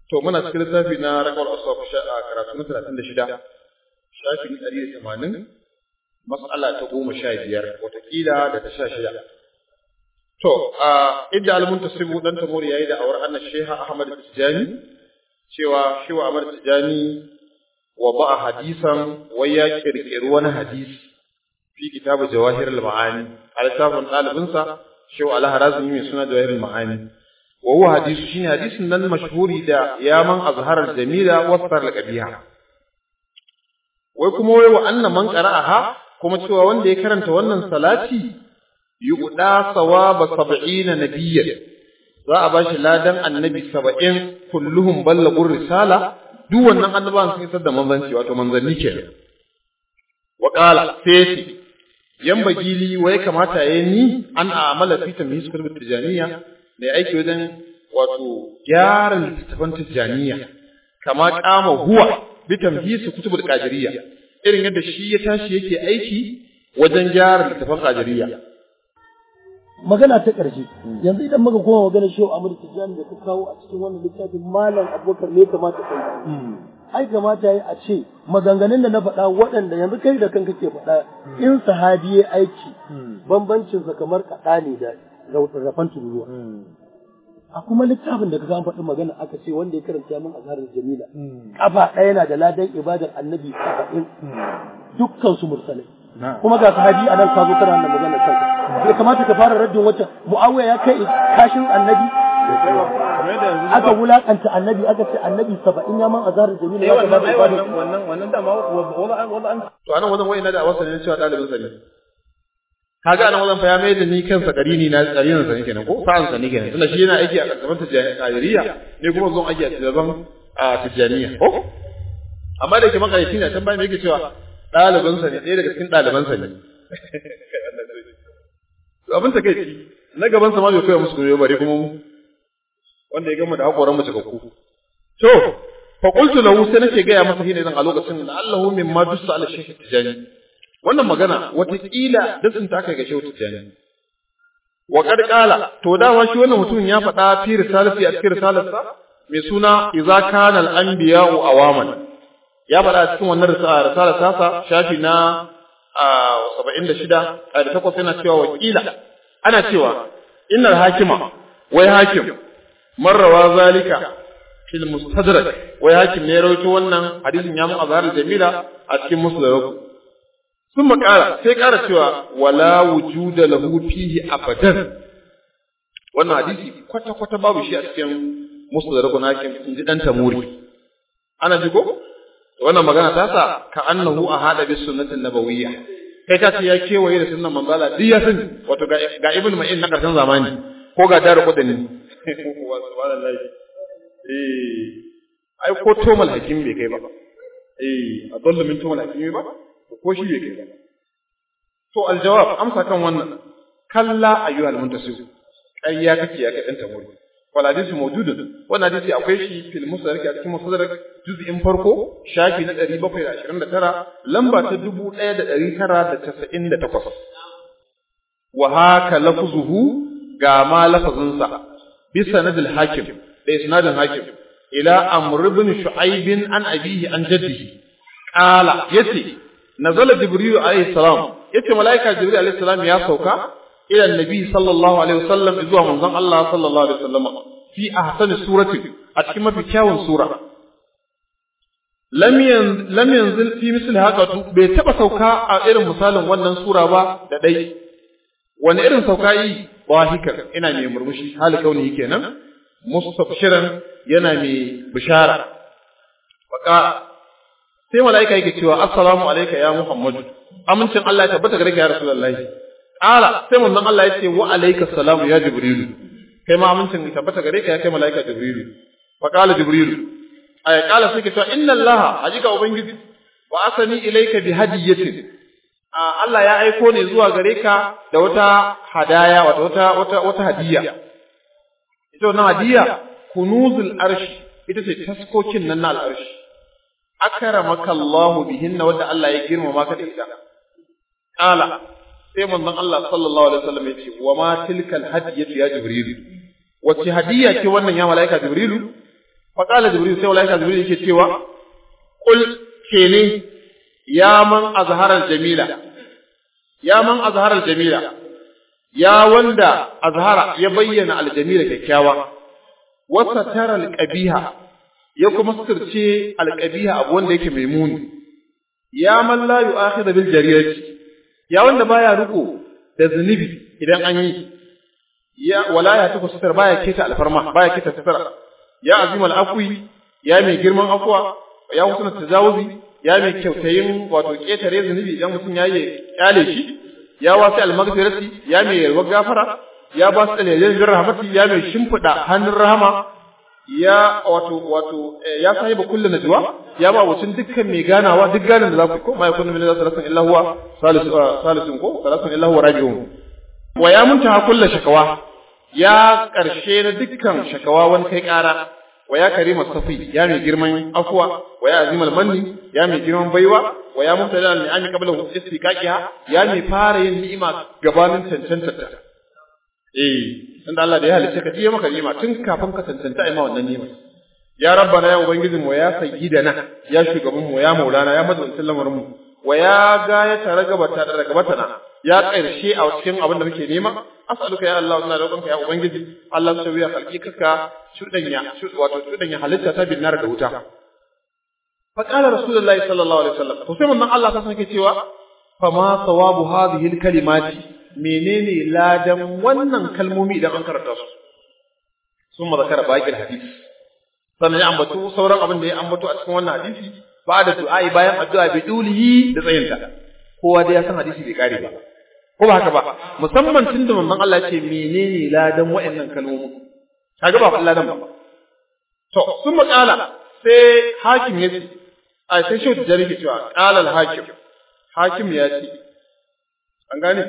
to muna cikin littafi na rakawar aswab a karatu na talatin da shida shafin ɗari da tamanin mas'ala ta goma sha biyar watakila da ta sha shida to a idda almuntasibu dan tamori yayi da awar annabi sheha ahmad tijani cewa shewa ahmad tijani wa ba'a hadisan wai ya kirkiri wani hadisi fi kitabu jawahir al-ma'ani a littafin ɗalibinsa shewa al-harazmi mai suna jawahir al-ma'ani wa huwa hadisu shine hadisin nan mashhuri da ya man azhar al-jamila wa sar al-qabiha wai kuma wai wa anna man qara'aha kuma cewa wanda ya karanta wannan salati yuqda sawaba 70 nabiyyan za a bashi ladan annabi 70 kulluhum ballagur risala duk wannan annabawan sun isar da manzanci wato manzanni kenan wa qala sai yan bagili wai kamata yayi ni an a'mala fi tamyiz kutub tijaniya da aiki wajen wato gyara littattafan tijaniya kama kama huwa bi tamyiz kutub qadiriyya irin yadda shi ya tashi yake aiki wajen gyara littattafan qadiriyya magana ta ƙarshe yanzu idan muka koma magana shehu Ahmad Tijani da ka kawo a cikin wannan littafin malam Abubakar ne kamata kai ai kamata yayi a ce maganganun da na faɗa waɗanda yanzu kai da kanka ke faɗa in sahabi ya aiki bambancin sa kamar kaɗa ne da rafan turuwa a kuma littafin da ka an faɗi magana aka ce wanda ya karanta min azharar jamila kafa ɗaya na da ladan ibadar annabi saba'in dukkan su mursalai kuma ga sahabi a nan ka zo kana wannan magana kanka bai kamata ka fara raddin wata muawiya ya kai kashin annabi aka wulakanta annabi aka ce annabi saba'in ya man azharar jamila ya kamata wannan wannan wannan dama wala an to anan wajen wai na da wasa ne cewa dalibin sa ne kaga anan wajen fa ya mai da ni kansa karini na karinin sa ne kenan ko sa'an sa ne kenan tunda shi yana aiki a karkaman tijaniya ne kuma zon aiki a tijaban a tijaniya ko amma da yake makarici ne can bayan me yake cewa ɗalibin sa ne ɗaya daga cikin ɗaliban sa ne to abin ta kai na gaban sa ma bai koya musu koyo bare kuma mu wanda ya gama da hakoran mu cikakku to fa qultu lahu sai nake ga ya masa shine zan a lokacin da Allahu mimma dussa ala shaykh tijani wannan magana watakila dasin ta kai ga shehu tijani wa qad qala to dama shi wannan mutumin ya faɗa fi risalati a cikin risalarsa mai suna idza kana al anbiya'u awaman ya faɗa a cikin wannan risalar tasa shafi na 76 a da takwas yana cewa wakila ana cewa innal hakima wai hakim marrawa zalika fil mustadrak wai hakim ne ya rawaito wannan hadisin ya mu azhar jamila a cikin musnad sun makara sai kara cewa wala wujuda lahu fihi abadan wannan hadisi kwata kwata babu shi a cikin musnad na hakim in ji dan tamuri ana ji ko wannan magana ta sa ka annahu ahada bis sunnati nabawiyya kai ka ce ya kewaye da sunnan manzala duk ya sani wato ga ibnu ma'in na karshen zamani ko ga daru kudani subhanallahi eh ai ko tomal hakim bai kai ba eh adallu min tomal hakim ba ko shi bai kai ba to aljawab amsa kan wannan kalla ayyuhal muntasib ƙarya kake ya kai dan tamuri wal hadisi mawjudun wannan hadisi akwai shi fil musnad a cikin musnad juz'in farko shafi na 729 lamba ta 1998 wa haka lafzuhu ga ma lafazinsa bi sanadil hakim da isnadin hakim ila amr ibn shu'aib an abihi an jaddihi qala yace nazala jibril alayhi salam yace malaika jibril alayhi salam ya sauka ila annabi sallallahu alaihi wasallam zuwa manzon Allah sallallahu alaihi wasallam fi ahsani surati a cikin mafi kyawun sura lam yan lam yanzil fi misli haka bai taba sauka a irin misalin wannan sura ba da dai wani irin sauka yi wahikar ina mai murmushi hali kauni kenan mustabshiran yana mai bishara waka sai malaika yake cewa assalamu alayka ya muhammadu amincin Allah ya tabbata gare ka ya rasulullahi Ƙala sai manzon Allah ya ce wa alayka salamu ya Jibrilu. Kai ma amincin tabbata gare ka ya kai malaika Jibrilu. Fa qala Jibrilu. Ay qala sai ka ce inna Allah hakika ubangiji wa asani ilayka bi hadiyatin. Allah ya aiko ne zuwa gare ka da wata hadaya wata wata wata wata hadiya. Ita wannan hadiya kunuzul arshi ita ce taskokin nan na al'arshi. Akramaka Allah bihinna wanda Allah ya girmama ka da ita. Qala sai manzon Allah sallallahu alaihi wasallam ya ce wa ma tilkal hadiyatu ya jibril wace hadiya ce wannan ya malaika jibrilu fa qala jibril sai malaika jibril yake cewa qul kene ya man azhara jamila ya man azhara jamila ya wanda azhara ya bayyana aljamila kyakkyawa wasa tara alqabiha ya kuma sirce alqabiha abu wanda yake mai muni ya man la yu'akhidhu bil jarirati ya wanda baya riko da zunubi idan an yi ya wala ya tuku sitar baya keta alfarma baya keta sitar ya azim al-afwi ya mai girman afwa ya husna tajawuzi ya mai kyautayin wato ketare zunubi idan mutum ya yi kyale shi ya wasi al-maghfirati ya mai yalwar gafara ya ba su dalilin rahmati ya mai shimfida hannun rahama ya wato wato ya sahiba kullu najwa ya ba wucin dukkan mai ganawa duk ganin da za ku ko ma yakunu min salatin illa huwa salisu salisun ko salatin illa huwa rabi'un wa ya muntaha kullu shakawa ya karshe na dukkan shakawa wani kai kara wa ya karima safi ya mai girman afwa wa ya azimal manni ya mai girman baiwa wa ya mubtada ni'ami qabla istiqaqiha ya mai fara yin ni'ima gabanin cancanta ta eh inda Allah da ya halice ka tiye maka ni'ima tun kafin ka cancanta ai ma wannan ni'ima ya rabbana ya ubangijin mu ya sayyidana ya shugaban mu ya maulana ya madaukakin lamarin mu wa ya ga ya taragabata da ragabatana ya karshe a cikin abin da muke nema as'aluka ya Allah ina roƙonka ya ubangiji Allah ta wiya halkikaka shudanya wato shudanya halitta ta binnar da wuta fa qala rasulullahi sallallahu alaihi wasallam to sai mun Allah ta sake cewa fa ma sawabu hadhihi alkalimati menene ladan wannan kalmomi idan an karanta su sun zakara baqil hadith sannan ya ambato sauran abin da ya ambato a cikin wannan hadisi ba da du'a'i bayan addu'a bi dulihi da tsayinta kowa dai ya san hadisi bai kare ba ko ba haka ba musamman tun da manzon Allah ce menene ladan wa'annan kalmomi kaga ba ladan ba to sun makala sai hakim ya ce a sai shi da jarike cewa qala al-hakim hakim ya ce an gane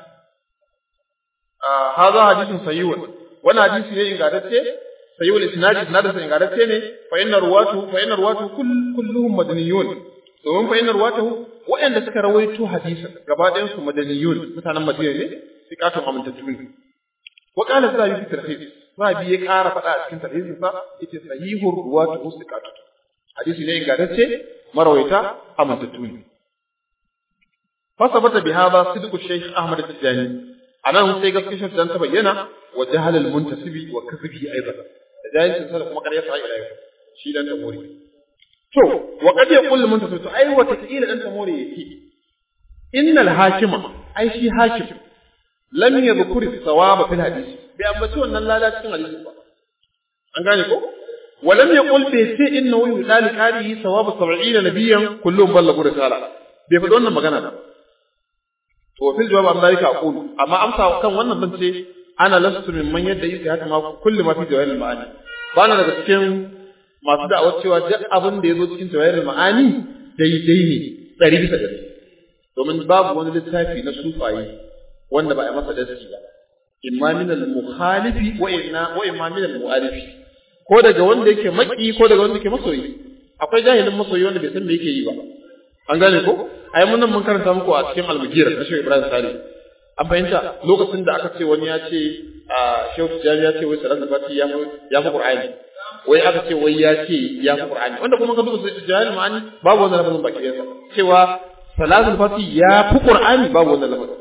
a hadha hadisin sahihun wannan hadisi ne ingantacce sahihul isnad isnadin sa ingantacce ne fa inna ruwatu fa inna ruwatu kulluhum madaniyun domin fa inna ruwatu waɗanda suka rawaito hadisin gaba ɗayan su madaniyun mutanen madina ne sikatun amintattu ne wa qala zabi fi tarhis zabi ya ƙara faɗa a cikin tarhisin sa yace sahihur ruwatu sikatun hadisi ne ingantacce marawaita amintattu ne fasabata bi hada sidqu shaykh ahmad tijani anan sai gaskiyar dan ta bayyana wa jahal al muntasibi wa kasbi aidan da jahilcin sa kuma ƙarya sa ila yau shi dan tamori to wa qad yaqul muntasib to ai wata kila dan tamori yake innal hakima ai shi hakim lam yadhkur thawaba fil hadisi bi ambaci wannan lada cikin hadisi ba an gane ko ولم يقل بيتي انه يدال قاري ثواب 70 نبيا كلهم بلغوا رساله bai faɗi wannan magana ba to fil jawab an dalika aqulu amma amsa kan wannan ban ce ana lastu min man yadda yake haka ma kullu ma fi jawahirul ma'ani ba na daga cikin masu da'awar cewa duk abin da ya zo cikin jawahirul ma'ani daidai ne ɗari bisa ɗari domin babu wani littafi na sufaye wanda ba a masa dasi ba imma min al-mukhalifi wa inna wa imma min al-mu'alifi ko daga wanda yake maki ko daga wanda yake masoyi akwai jahilin masoyi wanda bai san me yake yi ba an gane ko ai mun nan mun karanta muku a cikin al-mugira na Shehu Ibrahim Sale an fahimta lokacin da aka ce wani ya ce a Shehu Tijani ya ce wai salat fati ya ya fi Qur'ani wai aka ce wai ya ce ya fi Qur'ani wanda kuma ka duba sai jahil ma'ani babu wannan lafazin baki yansa cewa salatul fati ya fi Qur'ani babu wannan lafazin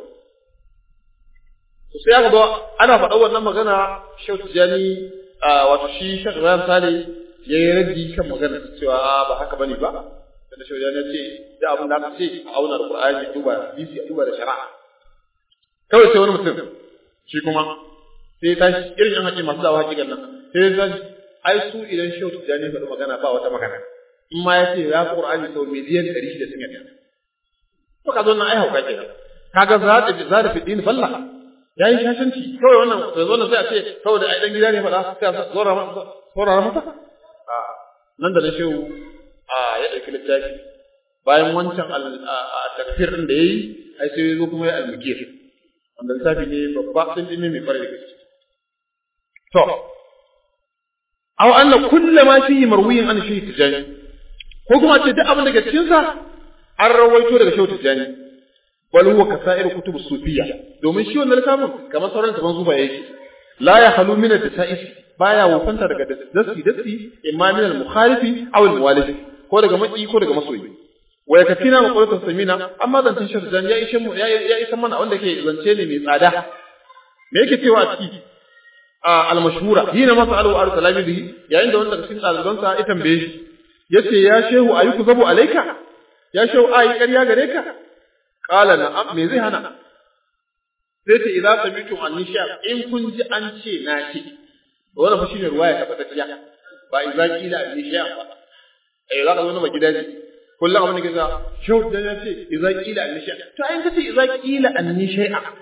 to sai aka zo ana faɗa wannan magana Shehu Tijani wato shi Sheikh Ibrahim Sale ya yi raddi kan magana cewa ba haka bane ba da shi ya ce da abin da aka ce a auna da Qur'ani a duba hadisi a duba da shari'a kawai sai wani mutum shi kuma sai ta irin yan haƙi masu dawa haƙiƙan nan sai ta ai su idan shehu tijani faɗi magana ba wata magana in ma ya ce ya fi Qur'ani sau miliyan ɗari shida sun yadda to ka zo nan ai hauka kenan kaga za ta za ta fiɗi ni falla ya yi shashanci kawai wannan da zo nan sai a ce kawai da ai dan gida ne faɗa sai a zora masa zora masa nan da na shehu a ya ɗauki littafi bayan wancan a takfir ɗin da ya yi ai sai ya zo kuma ya almukir wanda littafi ne babba sun ji ne mai kwarai da gaske to aw anna kullu ma fihi marwiyin an shi tijani ko kuma ce duk abin daga cikin sa an rawaito daga shehu tijani bal huwa kasa'ir kutub sufiyya domin shi wannan littafin kamar sauran taban zuba yake la ya halu min at-ta'is baya wofanta daga dasi dasi imma min al-mukhalifi aw al-muwalif ko daga maki ko daga masoyi wa yakfina ma qawlatu samina amma zan tin shirjan ya ishe mu ya isa mana wanda ke zance ne mai tsada me yake cewa a ciki al-mashhura hina masalu ar talamihi yayin da wanda cikin ɗalibansa ya tambaye shi yace ya shehu ayuku zabu alaika ya shehu ayi ƙarya gare ka qala na'am me zai hana sai ce idza samitum an nisha in kun ji an ce na ce wannan fa shine ruwaya ta fadatiya ba idza qila an nisha ba eh za ka zo na gidaje kullum abin da ke sa shehu da ya ce idza qila an nisha to ayin ka ce idza qila an nisha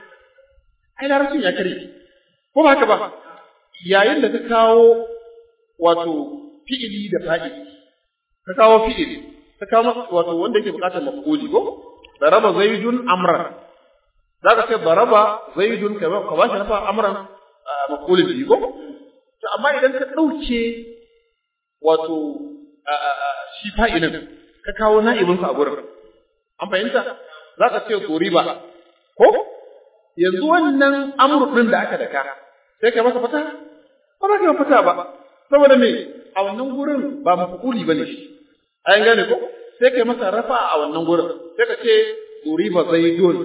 ai larabcin ya kare ko ba haka ba yayin da ka kawo wato fi'ili da fa'ili ka kawo fi'ili ka kawo wato wanda yake bukatar maf'uli ko daraba zaidun amran zaka ce daraba zaidun ka ba shi nafa amran maf'uli bi ko to amma idan ka dauke wato shi fa'ilin ka kawo na'ibin sa a gurin an fahimta zaka ce duriba ko yanzu wannan amru din da aka daka sai ka masa fata ba za ka yi fata ba saboda me a wannan gurin ba mafukuli ba ne shi an gane ko sai ka masa rafa a wannan gurin sai ka ce duriba zaidun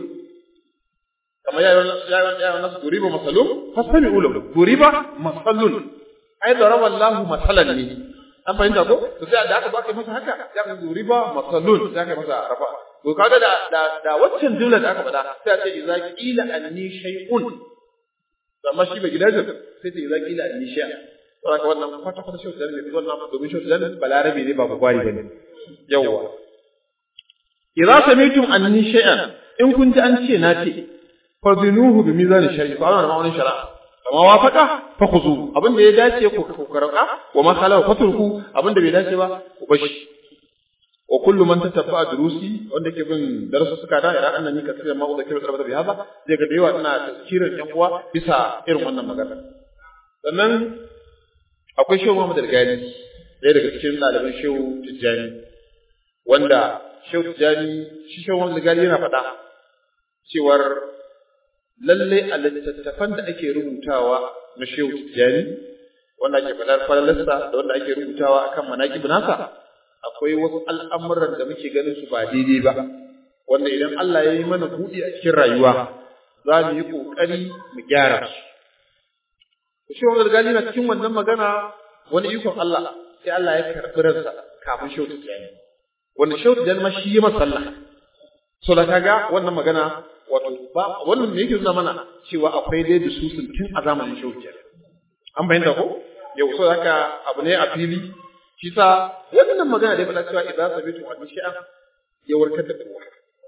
kamar yayin yayin yayin nasu duriba masalun fasami ulam duriba masalun ai daraba Allah masalan ne an fahimta ko to sai da aka baka masa haka ya ka duriba masalun sai ka masa rafa to kaga da da da waccan jumla da aka faɗa sai a ce idza qila anni shay'un amma shi bai gidajen sai ta idza qila anni shay'un saboda wannan kwata kwata shi da ne wannan domin shi da balarabi ne ba bugwari bane yawa idza samitum anni shay'an in kun ji an ce na ce fazinuhu bi mizan shari'a fa ana ma'aunin shari'a kama wafaka fa khuzu abin da ya dace ku ku karaka wa ma khala fatruku abin da bai dace ba ku bashi wa kullu man tatabba durusi wanda ke bin darasu suka da ira annan ni kasira ma da kira da biha ba zai ga da yawa ina tafsirin yan uwa bisa irin wannan magana sannan akwai shehu Muhammad Al-Ghani ɗaya daga cikin ɗaliban shehu Tijjani wanda shehu Tijjani shi shehu Muhammad Al-Ghani yana faɗa cewar lalle a littattafan da ake rubutawa na shehu Tijjani wanda ake faɗar falalarsa da wanda ake rubutawa akan manaqib nasa akwai wasu al'amuran da muke ganin su ba daidai ba wanda idan Allah ya yi mana buɗi a cikin rayuwa za mu yi ƙoƙari mu gyara su shi wani gali na cikin wannan magana wani ikon Allah sai Allah ya karɓi ransa kafin shautu tijani wanda shautu tijani ma shi yi masa sallah so da kaga wannan magana wato ba wannan me yake nuna mana cewa akwai dai da susun tun a zamanin shautu tijani an bayyana ko yau so haka abu ne a fili shi sa wannan magana da ya faɗa cewa idan sabitu wa shi'a ya warkar da kowa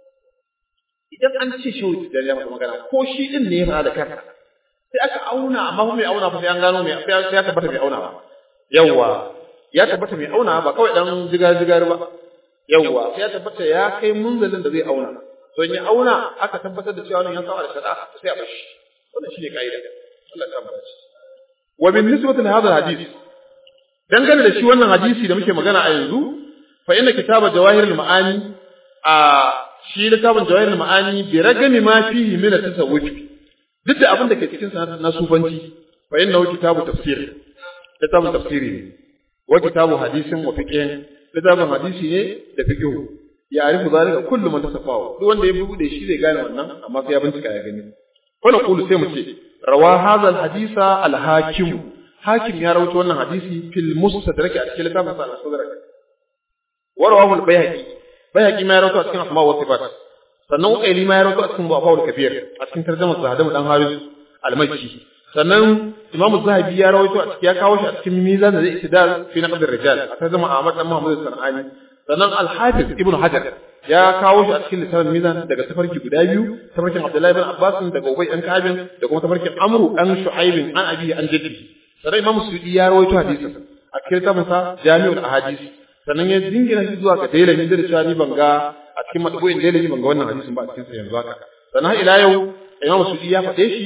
idan an ce shautu tijani ya faɗa magana ko shi din ne ya faɗa da kansa sai aka auna amma kuma mai auna fa sai an gano mai sai ya tabbata mai auna ba yawwa ya tabbata mai auna ba kawai dan jigar jigar ba yawwa sai ya tabbata ya kai munzalin da zai auna to in ya auna aka tabbatar da cewa wannan ya saba da shari'a sai a bashi wannan shine kaida Allah ya tabbata shi wa bin nisbati li hadha hadith dangane da shi wannan hadisi da muke magana a yanzu fa inna kitaba jawahirul ma'ani a shi littafin jawahirul ma'ani bi ragami ma fihi min at-tasawwuf duk da abin da ke cikin sa na sufanci fa innahu kitabu tafsir littafin tafsiri ne wa kitabu hadisin wa fiqhin littafin hadisi ne da fiqh ya arifu zalika kullu man tasafawa duk wanda ya bude shi zai gane wannan amma sai ya bincika ya gani wannan qulu sai mu ce rawa hadha al hadisa al hakim hakim ya rawaito wannan hadisi fil mustadrak a cikin littafin sa al-sadrak wa rawahu al bayhaqi bayhaqi ma ya rawaito a cikin asma wa sifat sannan ukaili ma ya rawaito a cikin bu'afa'ul kabir a cikin tarjumar sahadamu dan haris al-makki sannan imamu zahabi ya rawaito a cikin ya kawo shi a cikin mizan da zai itidal fi naqd ar-rijal a tarjuma ahmad dan muhammad sanani sannan al-hafiz ibnu hajar ya kawo shi a cikin littafin mizan daga tafarki guda biyu tafarkin abdullahi bin abbas daga ubay dan kabin da kuma tafarkin amru dan shu'aib an abi an jaddi sannan imamu sudi ya rawaito hadisin a cikin littafin sa jami'ul ahadith sannan ya dingina shi zuwa ga dailami da cewa ni ban ga a cikin matbu'in dailami ban ga wannan hadisin ba a cikin sa yanzu haka sannan ila yau imamu sudi ya faɗe shi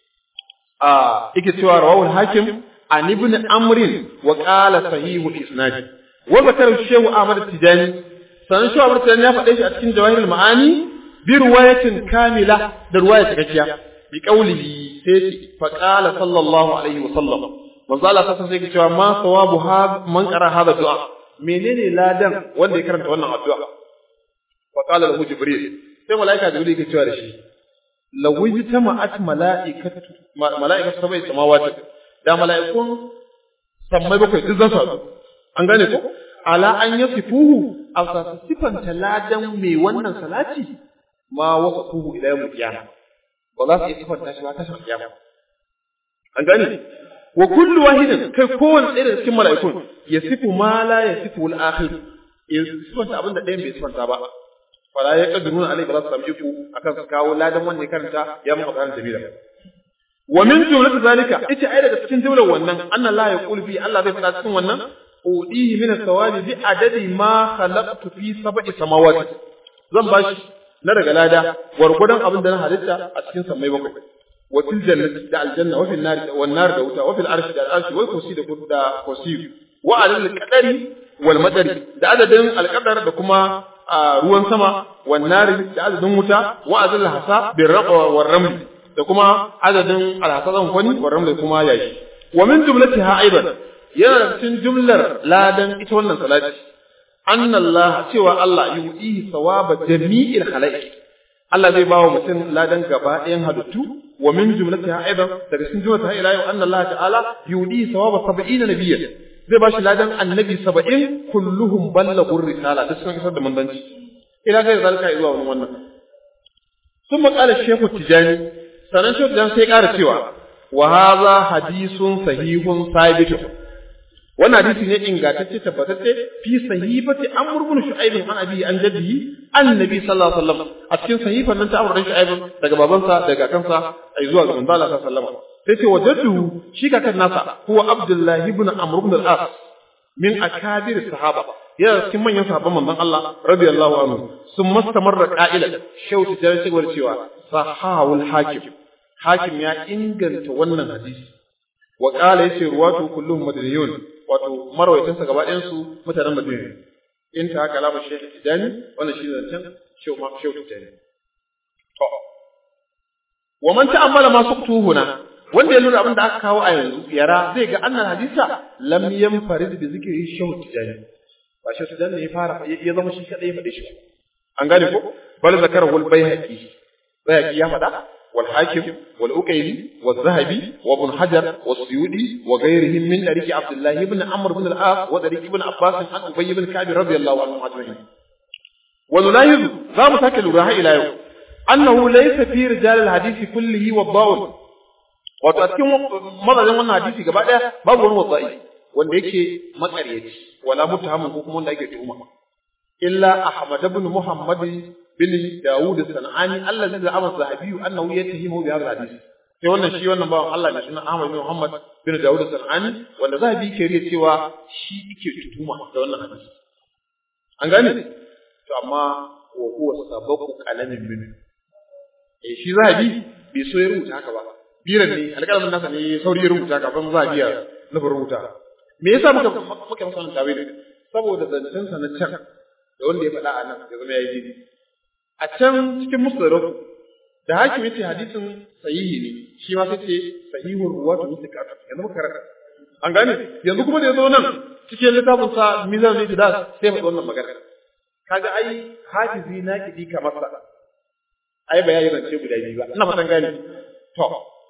a yake cewa rawahul hakim an ibn amrin wa qala sahihu isnad wa zakara shehu ahmad tijani sanan shehu ahmad tijani ya faɗe shi a cikin jawahirul ma'ani bi riwayatin kamila da riwaya cikakkiya bi qawlihi sai fa qala sallallahu alaihi wa sallam manzo Allah sassa sai ke cewa ma sawabu ha man qara hada du'a menene ladan wanda ya karanta wannan addu'a fa qala lahu jibril sai malaika jibril yake cewa da shi lawi tama'at mala'ikatu mala'ikatu sabai samawati da mala'ikun sammai bakwai duk zan sadu an gane ko ala an yasifuhu aw sifanta ladan mai wannan salati ma wasafuhu ila yawm qiyamah ba za su iya sifanta shi ba ta shi kiyama an gane wa kullu wahidin kai kowanne ɗaya daga cikin mala'ikun ya sifu ma la ya sifu al-akhir ya sifanta abin da ɗayan bai sifanta ba fala ya kadruna alai ba za su samu iko akan su kawo ladan wanda ya karanta ya mu karanta jamila wa min jumlat zalika ita ai daga cikin jumlar wannan anna la yaqulu fi Allah zai faɗa cikin wannan udihi min as-sawabi bi adadi ma khalaqtu fi sab'i samawati zan bashi na daga lada gwargwadon abin da na halitta a cikin sammai bakwai wa fil jannati da aljanna wa fil nar wan nar da wuta wa fil arshi da arshi wal kursi da da kursi wa adad al-qadari wal madari da adadin al-qadar da kuma ruwan sama wan nar da adadin wuta wa adad al-hasa bil raqwa war raml da kuma adadin al-hasa zan kwani war raml kuma yashi wa min jumlatiha aidan yana cikin jumlar ladan ita wannan salati anna Allah cewa Allah yudihi thawaba jami'il khalaiq Allah zai bawa mutum ladan gaba ɗayan halittu wa min jumlatiha aidan daga cikin jumlatiha ila yau anna Allah ta'ala yudihi thawaba 70 nabiyyan zai bashi ladan annabi 70 kulluhum ballaghu risala duk sun isar da manzanci ila kai zalika zuwa wannan wannan ثم قال الشيخ التجاني sanan shi dan sai ƙara cewa wa hadha hadithun sahihun sabitun wannan hadisi ne ingantacce tabbatacce fi sahifati amr ibn shu'aib an abi an jaddi annabi sallallahu alaihi wasallam a cikin sahifan nan ta amr ibn shu'aib daga babansa daga kansa ai zuwa ga manzo Allah sallallahu alaihi wasallam sai ce wajadtu shi kakan nasa huwa abdullah ibn amr ibn al-as min akabir sahaba yana cikin manyan sahabban manzon Allah radiyallahu anhu sun mastamarra qa'ilan shautu da cewa sahawul hakim hakim ya inganta wannan hadisi wa qala yace ruwatu kulluhum madaniyun wato marwaitansa gaba ɗayan su mutanen Madina in ta haka labar Sheikh Tijani wannan shi zancen Sheikh ma Sheikh Tijani to wa man ta'ammala ma suqtuhuna wanda ya lura abin da aka kawo a yanzu yara zai ga annal hadisa lam yanfarid bi zikri Sheikh Tijani ba Sheikh Tijani ne ya fara ya zama shi kadai ya faɗe shi an gane ko bal zakarahu al-Baihaqi Baihaqi ya faɗa والحاكم والأكيلي والذهبي وابن حجر والسيودي وغيرهم من طريق عبد الله بن عمرو بن العاص وطريق ابن عباس عن أبي بن كعب رضي الله عنهم أجمعين ونلاحظ ذا مساكل الراحة إلى يوم أنه ليس في رجال الحديث كله والضاول wato a cikin mazajin wannan hadisi gaba ɗaya babu wani watsa'i wanda yake matsaryaci wala mutahamin ko kuma wanda ake tuhuma illa ahmad ibn muhammad bin Dawud Sanani Allah zai zama sahabi annahu yatahimu bi hadha hadith sai wannan shi wannan bawan Allah ne sunan Ahmad bin Muhammad bin Dawud Sanani wanda zahabi ke riya cewa shi yake tutuma da wannan hadisi an gane to amma wa huwa sababu qalamin min eh shi zahabi bai so ya rubuta haka ba biran ne alƙalamin nasa ne sauri ya rubuta kafin zahabi ya nufi rubuta me yasa muka muka masa wannan tawili saboda zancen sa na can da wanda ya faɗa a nan ya zama ya yi daidai a can cikin musnadar da hakim yace hadisin sahihi ne shi ma sai ce sahihur ruwatu mustaqat yanzu muka karanta an gane yanzu kuma da yazo nan cikin littafin sa mizan ne da sai mu wannan magana kaga ai hafizi na kidi kamar sa ai bayani zance guda biyu ba ina fatan gane to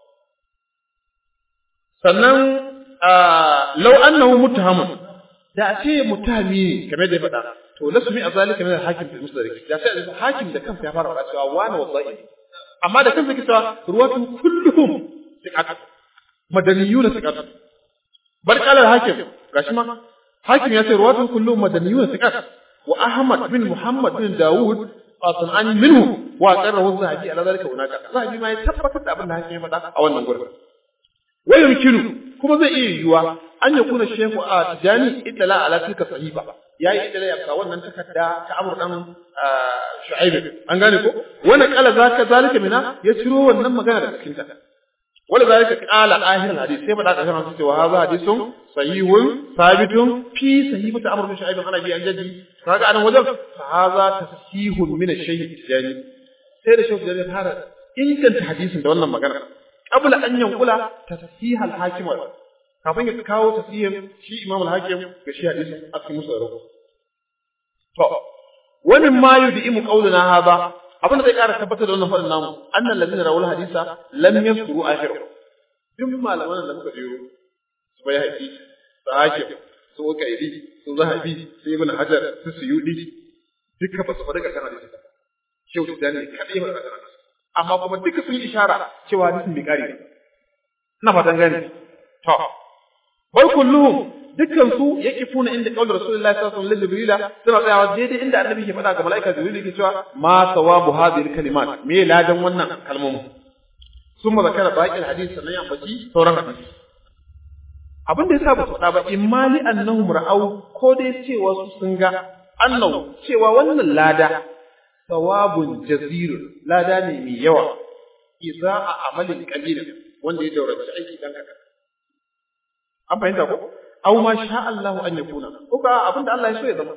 sannan law annahu muttahamun da a ce mutami ne kamar da ya faɗa to lasu mi azalika min al-hakim fil musdalik da sai hakim da kansa ya fara faɗa cewa wani wallahi amma da kansa kita ruwatu kulluhum thiqat madaniyun thiqat bal qala al-hakim gashi ma hakim ya ce ruwatu kulluhum madaniyun thiqat wa ahmad bin muhammad bin daud qasan an minhu wa qarrahu zahabi ala zalika hunaka zahabi ma ya tabbatar da abin da hakim ya faɗa a wannan gurbin wa yumkinu kuma zai iya yiwuwa an ya kuna shehu a tijani idala ala tilka sahifa ya yi idala ya fa wannan takarda ta amur dan shu'aib an gane ko wani kala zaka zalika mina ya ciro wannan magana daga cikin ta wala zalika qala ahir hadith sai bada kashin hadisi wa hadha hadithun sahihun sabitun fi sahifati amr bin shu'aib ana bi an jaddi kaga anan wajen fa hadha tasihun min ash-shaykh tijani sai da shehu da fara inganta hadisin da wannan magana qabla an yankula tasihal hakim kafin ya kawo tasirin shi Imam al-Hakim ga shi hadisin a cikin musu rabu to wani ma yudimu qauluna hada abin da zai ƙara tabbatar da wannan faɗin namu annal ladina rawul hadisa lam yaskuru akhiru duk malaman da muka jero su bai haƙi su hakim su kaidi su zahabi su ibn hajar su suyudi duka ba su faɗi ga kan hadisi shehu tijani kaɗai ba ga amma kuma duka sun yi ishara cewa hadisin bai ƙare ina fatan gani to bal kulluhum dukkan su yaqifuna inda qaul rasulullahi sallallahu alaihi wasallam jibrila suna tsayawa daidai inda annabi ke faɗa ga malaika jibril yake cewa ma sawabu hadhihi kalimat me ladan wannan kalmomin summa zakara baqil hadith sannan ya ambaci sauran hadisi abin da yasa ba su faɗa ba imali annahum ra'au ko dai cewa su sun ga annahu cewa wannan lada sawabun jazirun lada ne mai yawa idza a amalin qalil wanda ya daurace aiki dan haka an fahimta ko aw ma sha Allah an yakuna ko ka abinda Allah ya so ya zama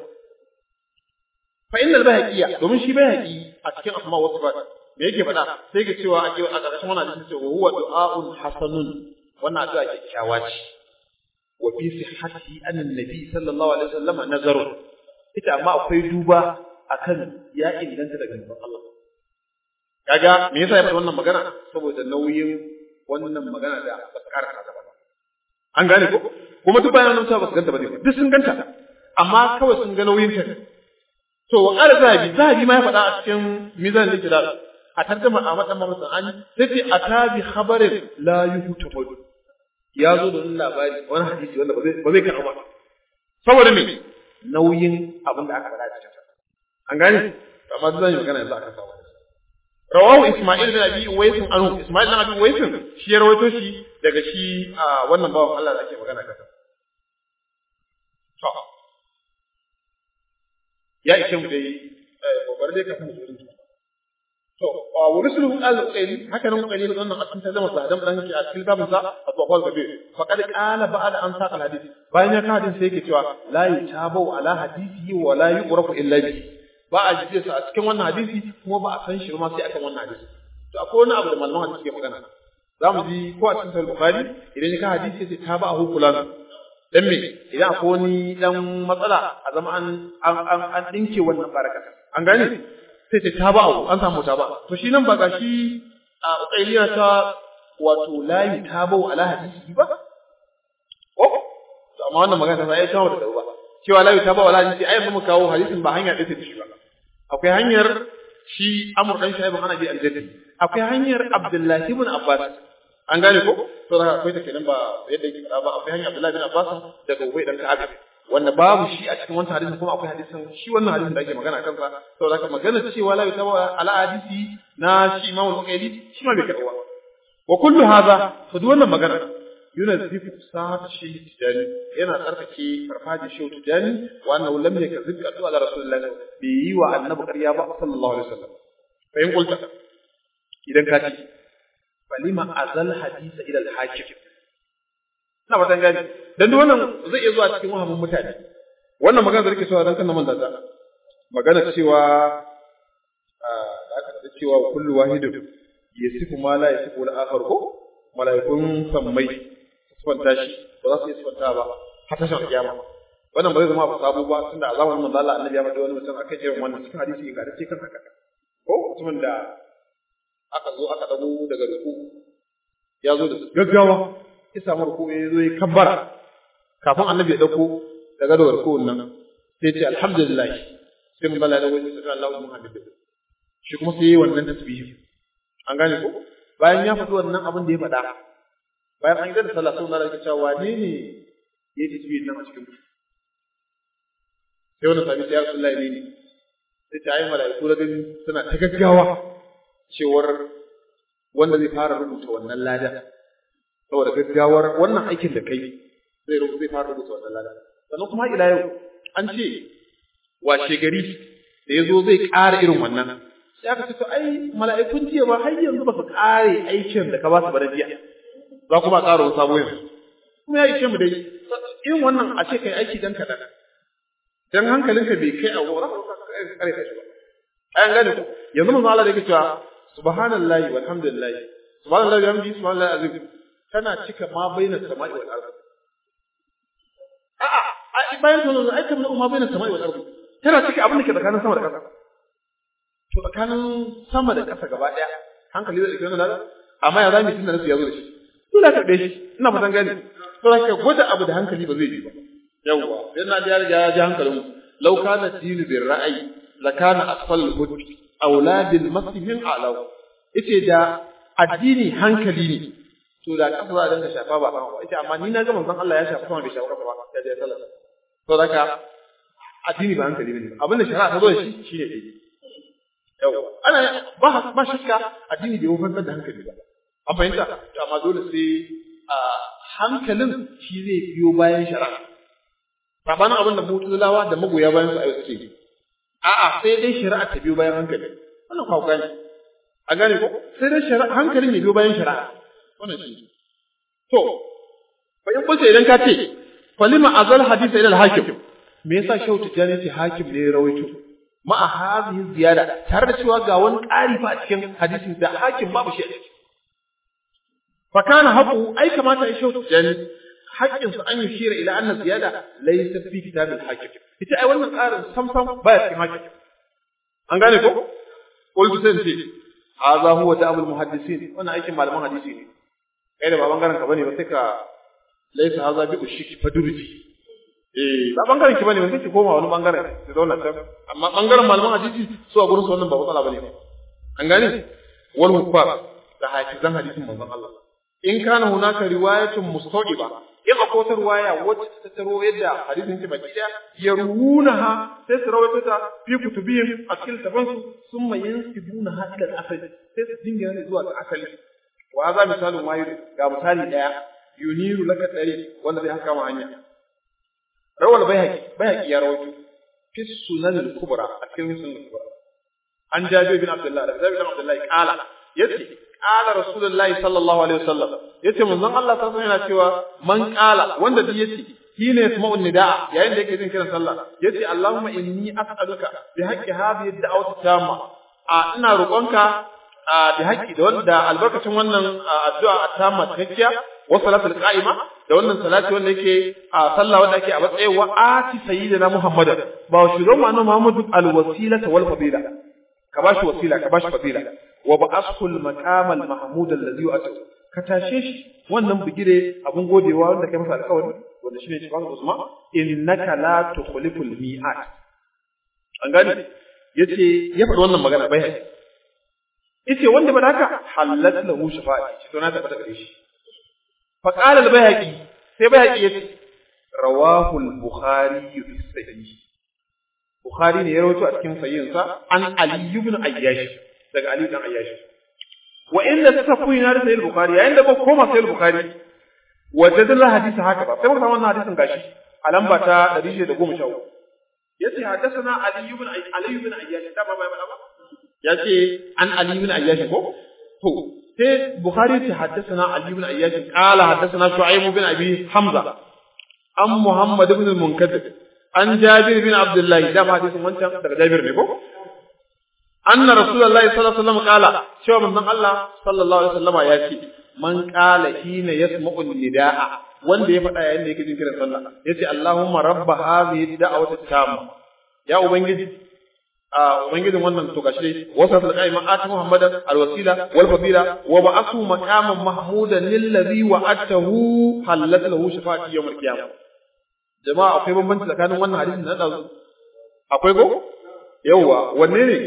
fa innal bahqiya domin shi bahqi a cikin asma wa sifat me yake faɗa sai ga cewa a ƙarshen wannan hadisi cewa huwa du'aun hasanun wannan addu'a kyakkyawa ce wa fi sihhati an annabi sallallahu alaihi wasallam nazaru ita amma akwai duba akan ya inganta daga manzon Allah kaga me yasa ya faɗi wannan magana saboda nauyin wannan magana da ba ta karanta ba an gane ko kuma duk bayan nan ba su ganta ba ne duk sun ganta amma kawai sun ga nauyin ta to wa qala zahabi zahabi ma ya faɗa a cikin mizan al-iktidal a tarjuma a madan mamman an sai ce atabi khabarin la yuhtamad ya zo da wani labari wani hadisi wanda ba zai ba zai karɓa ba saboda me nauyin abin da aka faɗa a cikin an gane amma duk zan yi magana yanzu akan sa rawahu Isma'il bin Abi Uwais anhu Isma'il bin Abi Uwais shi ya rawaito shi daga shi a wannan bawan Allah da ake magana kansa to ya ishe mu dai babbar dai kafin mu zo to wa rusulu al-qayli haka nan qayli da wannan asan ta zama sadan dan ki a cikin babin sa at-tawqal kabir faqad qala ba'da an saqa al-hadith bayan ya ka hadisi sai yake cewa la yatabu ala hadisi wa la yuqrafu illa bihi ba a jiye sa a cikin wannan hadisi kuma ba a san shi ma sai akan wannan hadisi to akwai wani abu da malaman hadisi ke magana za mu ji ko a cikin sahih bukhari idan ya ka hadisi sai ta ba a hukulan dan me idan akwai wani dan matsala a zama an an an dinke wannan barakata an gane sai ce ta ba an samu ta ba to shi nan ba ga shi a ukailiya ta wato layi ta ba ala hadisi ba ko to amma wannan magana ta sai ta da ba cewa layi ta ba ala hadisi ai mun kawo hadisin ba hanya ɗaya ta shi ba akwai hanyar shi Amr dan Shaib ana bi aljanna akwai hanyar Abdullahi ibn Abbas an gane ko to da akwai ta kenan ba yadda yake fada ba akwai hanyar Abdullahi ibn Abbas daga Ubay dan Ka'ab wanda babu shi a cikin wannan hadisin kuma akwai hadisin shi wannan hadisin da ake magana kan sa to da magana cewa la yutawa ala hadisi na shi Imam al-Bukhari shi ma bai karwa wa kullu hadha to duk wannan magana yunazzifu sa'at shi tijani yana tsarkake farfaji shi tijani wa annahu lam yakzib qadu ala rasulillahi bi yi wa annabi ƙarya ba sallallahu alaihi wasallam fa in qulta idan ka ci falima azal hadisa ila al-hakim ina ba gani dan duk wannan zai iya zuwa cikin wahamin mutane wannan magana da rike cewa dan kan man da magana cewa da aka ce cewa kullu wahidun yasifu ma la yasifu al-akhar ko malaikun sammai sifanta shi ba za su yi sifanta ba har tashin kiyama wannan ba zai zama sabo ba tunda a zamanin manzo Allah annabi ya faɗi wani mutum aka irin wannan cikin hadisi ga da cikin haka ko mutumin da aka zo aka dago daga ruku ya zo da gaggawa ya samu ruku ya zo ya kabbara kafin annabi ya dauko daga da ruku nan sai ce alhamdulillah sai mun bala da wani sai Allahu Muhammad shi kuma sai yi wannan tasbihi an gane ko bayan ya faɗi wannan abin da ya faɗa bayan an gada sallah sun zara cewa wane ne ya ji tasbihin nan a cikin ku sai wani sami sai ya rasu ne ne sai ta yi mala'iku da gani suna ta gaggawa cewar wanda zai fara rubuta wannan lada saboda gaggawar wannan aikin da kai zai zai fara rubuta wannan lada sannan kuma ila yau an ce washe gari da ya zo zai ƙara irin wannan sai aka ce to ai mala'ikun jiya ba har yanzu ba su ƙare aikin da ka ba su ba da jiya za kuma a ƙara wani sabo yanzu kuma ya ishe mu dai irin wannan a ce kai aiki dan kaɗan dan hankalinka bai kai a wurin kare ka shi ba ayan gane ku yanzu manzo Allah da yake cewa subhanallahi walhamdulillahi subhanallahi wa bihamdihi subhanallahi azim tana cika ma baina samai wal ardh bayan sunan ai kamar umma bayan sama'i wal ardi tana cike abin da ke tsakanin sama da ƙasa to tsakanin sama da ƙasa gaba ɗaya hankali zai ɗauki wannan amma ya zami tun da nasu ya zo da shi dole ka ɗaya shi ina fatan gani to ka gwada abu da hankali ba zai yi ba yawwa sai na ya riga ya ji hankalin mu law kana dinu bir ra'ayi la kana asfal hud auladil masihim a'law yace da addini hankali ne to da kasa za a dinga shafa ba sama ba yace amma ni na ga manzon Allah ya shafa sama bai shafa kasa ba ya je sallah to haka addini ba hankali bane abin da shari'a ta zo da shi shine daidai yawa ana ba ba shakka addini bai wufantar da hankali ba an fahimta to amma dole sai a hankalin shi zai biyo bayan shari'a sabanin abin da mutulawa da magoya bayan su ayo suke a'a sai dai shari'a ta biyo bayan hankali wannan kwa gane a gane ko sai dai shari'a hankalin ya biyo bayan shari'a wannan shi to fa in bace idan ka ce falima azal hadisa ila al-hakim me yasa shehu tijani ce hakim ne ya rawaito ma'a hadhihi ziyada tare da cewa ga wani ƙari fa a cikin hadisin da hakim babu shi a ciki fa kana haƙu ai kamata ya shehu tijani haƙƙin su an yi shira ila anna ziyada laysa fi kitabil hakim ita ai wannan ƙarin sam sam baya cikin hakim an gane ko qultu sai ce hadha huwa da'abul muhaddisin wannan aikin malaman hadisi ne kai da ba bangaren ka bane ba sai ka laysa hadha bi ushiki fadurji eh ba bangaren ki bane ba sai ki koma wani bangaren ki zauna can amma bangaren malaman hadisi su a gurin su wannan ba matsala bane an gane wal hukfar da hafizan hadisin manzon Allah in kana hunaka riwayatun mustaqiba in akwai wata riwaya wacce ta taro yadda hadisin ke baki daya yarunaha sai su rawaito ta fi kutubihim a cikin tafansu summa yansibunaha ila al-asali sai su dinga ne zuwa ga asali wa za misalin wayu ga misali daya yuniru laka dare wanda zai haka ma hanya rawal bayhaqi bayhaqi ya rawaito fi sunan al-kubra a cikin sunan al-kubra an jabir bin abdullah da jabir bin abdullah qala yace qala rasulullahi sallallahu alaihi wasallam yace manzon Allah sallallahu alaihi yana cewa man qala wanda duk yace shine yasma'u nidaa yayin da yake jin kiran sallah yace allahumma inni as'aluka bi haqqi hadhihi ad-da'wati tamma a ina roƙonka bi haqqi da wanda albarkacin wannan addu'a tamma cikakkiya wa salatul qa'ima da wannan salati wanda yake a sallah wanda ake a matsayin wa ati sayyidina muhammadan ba shugaban mu annabi muhammadu alwasilata wal fadila ka bashi wasila ka bashi fadila wa ba'ashu al-maqam al-mahmud alladhi yu'atu ka tashe shi wannan bigire abun godewa wanda kai masa alƙawari wanda shine shi baka usma innaka la tukhliful mi'at an gani yace ya faɗi wannan magana bai yace wanda ba haka halat lahu shafa'i to na tabbata gare shi fa qala al-bayhaqi sai bayhaqi yace rawahu al-bukhari fi sahih bukhari ne ya rawaito a cikin sahihinsa an ali ibn ayyash daga ali ibn ayyash wa inda ta tafi na da sahih bukhari yayin da ba koma sahih bukhari wajadna hadisi haka ba sai muka samu wannan hadisin gashi a lamba ta 113 yace hadathana ali ibn ali ibn ayyash da ba ba ba yace an ali ibn ayyash ko to sai bukhari ta hadathana ali ibn ayyash qala hadathana shu'aib ibn abi hamza an muhammad ibn al-munkadir an jabir bin abdullahi da ma hadisin wancan daga jabir ne ko anna rasulullahi sallallahu alaihi wasallam qala cewa manzon Allah sallallahu alaihi wasallam ya ce man qala hina yasma'u nidaa wanda ya faɗa yayin da yake jin kiran sallah yace Allahumma rabba hadhihi da'wati tamma ya ubangiji a ubangijin wannan to gashi wasa ta qaima at muhammadan alwasila wal fadila wa ba'athu maqaman mahmudan lillazi wa'atahu halat lahu shafa'ati yawm al-qiyamah jama'a akwai bambanci tsakanin wannan hadisin da dazu akwai go yawa wanne ne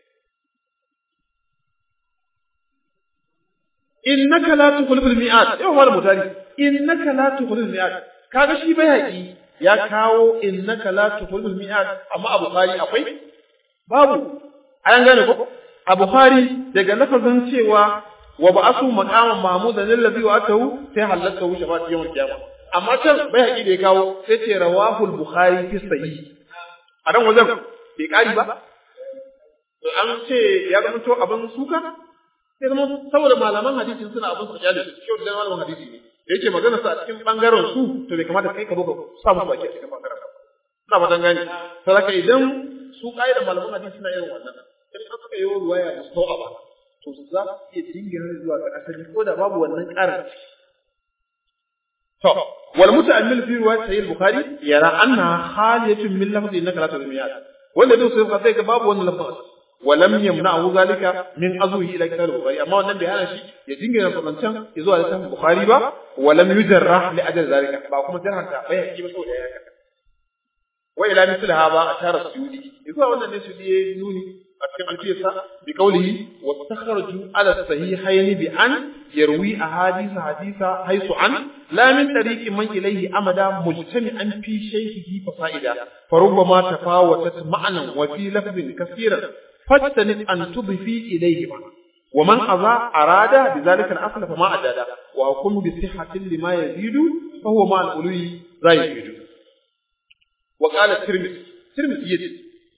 innaka la tukhliful mi'at yau wal mutari innaka la tukhliful mi'at kaga shi bai haƙi ya kawo innaka la tukhliful mi'at amma abu khari akwai babu an gane ko a bukhari daga lafazin cewa wa ba'asu maqaman mahmudan allazi wa'atahu sai halatta hu shafa'ati yawm al-qiyamah amma can bai haƙi da ya kawo sai ce rawahul bukhari fi sahih a dan wajen bai kari ba to an ce ya zama to abin suka sai zama saboda malaman hadisi suna abin su kyale shi da malaman hadisi ne da yake magana sa a cikin bangaren su to bai kamata kai ka zo ka sa musu baki a cikin bangaren ka ina fatan gani saboda idan su da malaman hadisi suna irin wannan in aka yi ruwaya da sau'a ba to za su iya dingina zuwa ga asali ko da babu wannan ƙarin to wal muta'ammil fi riwayat sahih al-bukhari yara anna khaliyatun min lafzi innaka la tuzmiyat wanda duk sai ka sai ga babu wannan lafzi ولم يمنعه ذلك من أزوه إلى كتاب البخاري أما أن بهذا الشيء يجنجن الفرنسان يزوى على كتاب البخاري با ولم يجرح لأجل ذلك باكم جرحا تابعه كيف سوى ذلك وإلى مثل هذا أشار السيودي يقول أن السيودي نوني أتكلم الفيسة بقوله واستخرجوا على الصحيحين بأن يروي أحاديث حديثة حيث عن لا من طريق من إليه أمدا مجتمعا في شيخه فصائدا فربما تفاوتت معنى وفي لفظ كثيرا فاجتنب أن تضفي إليهما ومن أضاع أراد بذلك الأصل فما أجاد وأقوم بصحة لما يزيد فهو مع الألوي لا يزيد وقال الترمذي الترمذي يجي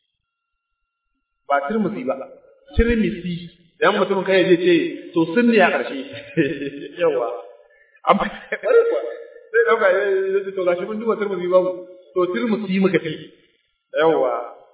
ba turmusi ba turmisi dan mutum kai zai ce to sun ne a ƙarshe yawa amma bare kuwa sai dauka zai to gashi mun duba turmusi ba to turmusi muka ce yawa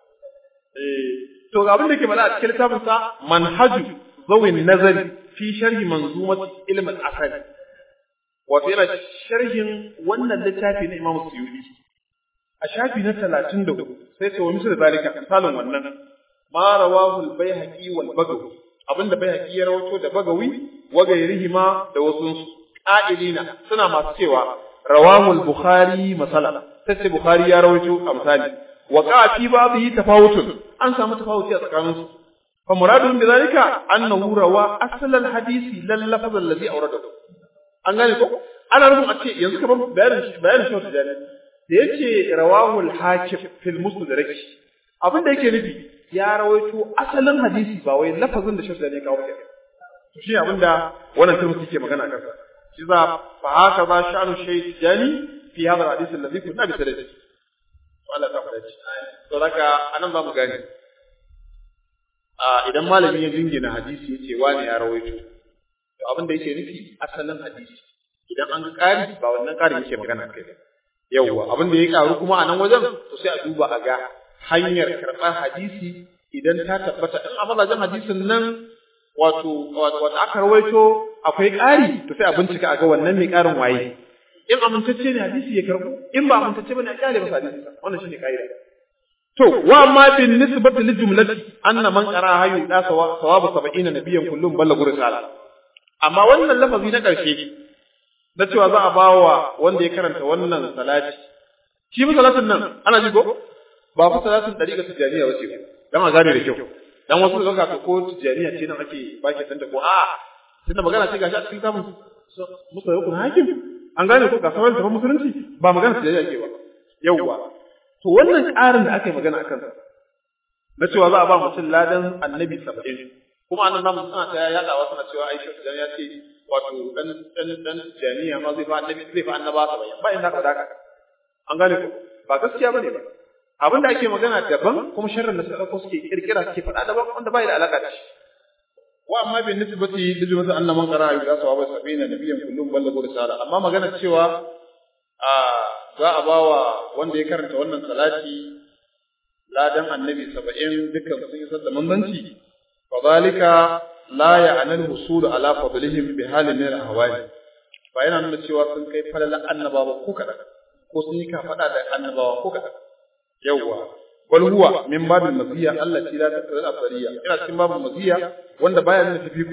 eh to ga abin da ke bada a cikin littafin sa manhaju zawin nazari fi sharhi manzumat ilm al-asal wato yana sharhin wannan littafi na Imam Suyuti a shafi na 34 sai ce wa misal zalika misalin wannan ma rawahu al-baihaqi wal bagawi abinda baihaqi ya rawato da bagawi wa gairihima da wasu qa'ilina suna masu cewa rawahu al-bukhari masala sai bukhari ya rawato a misali wa qa'a fi babihi tafawutun an samu tafawuti a tsakaninsu fa muradun bi zalika annahu rawa asl al-hadisi lal lafz alladhi awradahu an gane ko ana rubun a ce yanzu kamar bayanin bayanin shi da da yace rawahu al-hakim fil musnad abin da yake nufi ya rawaito asalin hadisi ba wai lafazin da shafi ne kawo kenan to shi abinda wannan turmi ke magana akan sa shi za fa haka ba sha'anu shay jani fi hada hadisi alladhi kunna bi sadaqi Allah ta fara to daga anan ba mu gane a idan malami ya jingina hadisi yace wani ya rawaito to abinda yake nufi asalin hadisi idan an ƙari ba wannan ƙari yake magana kai yawwa abinda ya karu kuma a nan wajen to sai a duba a ga hanyar karɓar hadisi idan ta tabbata in a mazajen hadisin nan wato wato aka rawaito akwai ƙari to sai a bincika a ga wannan mai ƙarin waye in amintacce ne hadisi ya karɓo in ba amintacce bane a kyale masa hadisi wannan shine ƙa'ida to wa ma bin nisbati li jumlati anna man qara hayu da sawabu 70 nabiyyan kullum ballagu risala amma wannan lafazi na ƙarshe na cewa za a bawa wanda ya karanta wannan salati shi ba salatin nan ana ji ko ba fa salatin dariƙa tijaniya wace ba dan a gane da kyau dan wasu zaka ka ko tijaniya ce nan ake baki san ta ko a tunda magana ce gashi a cikin kamun musa yau kun hakim an gane ko ga sauran tafi musulunci ba magana tijaniya ke ba yauwa to wannan ƙarin da aka yi magana akan sa na cewa za a ba mutum ladan annabi saba'in kuma annan namu suna ta yaɗawa suna cewa aisha tijaniya ce wato dan dan dan tijaniya ma zai fa annabi zai fa annaba saba'in ba inda ka daka an gane ko ba gaskiya bane ba abin da ake magana daban kuma sharrin da suka dauko suke kirkira suke faɗa daban wanda bai da alaka da shi wa amma bin nisbati da jumatu anna man qara ya sawaba sabina nabiyyan kullum ballagu risala amma magana cewa a za a bawa wanda ya karanta wannan salati ladan annabi 70 dukkan sun yi sadda manzanci fa zalika la ya'nal husul ala fadlihim bi halin min al-ahwali ba yana nuna cewa sun kai falalan annabawa ko kadan ko sun yi kafada da annabawa ko kadan yawwa bal huwa min babin maziya Allah ce la tasal afariya ina cikin babin maziya wanda baya nuna tafiku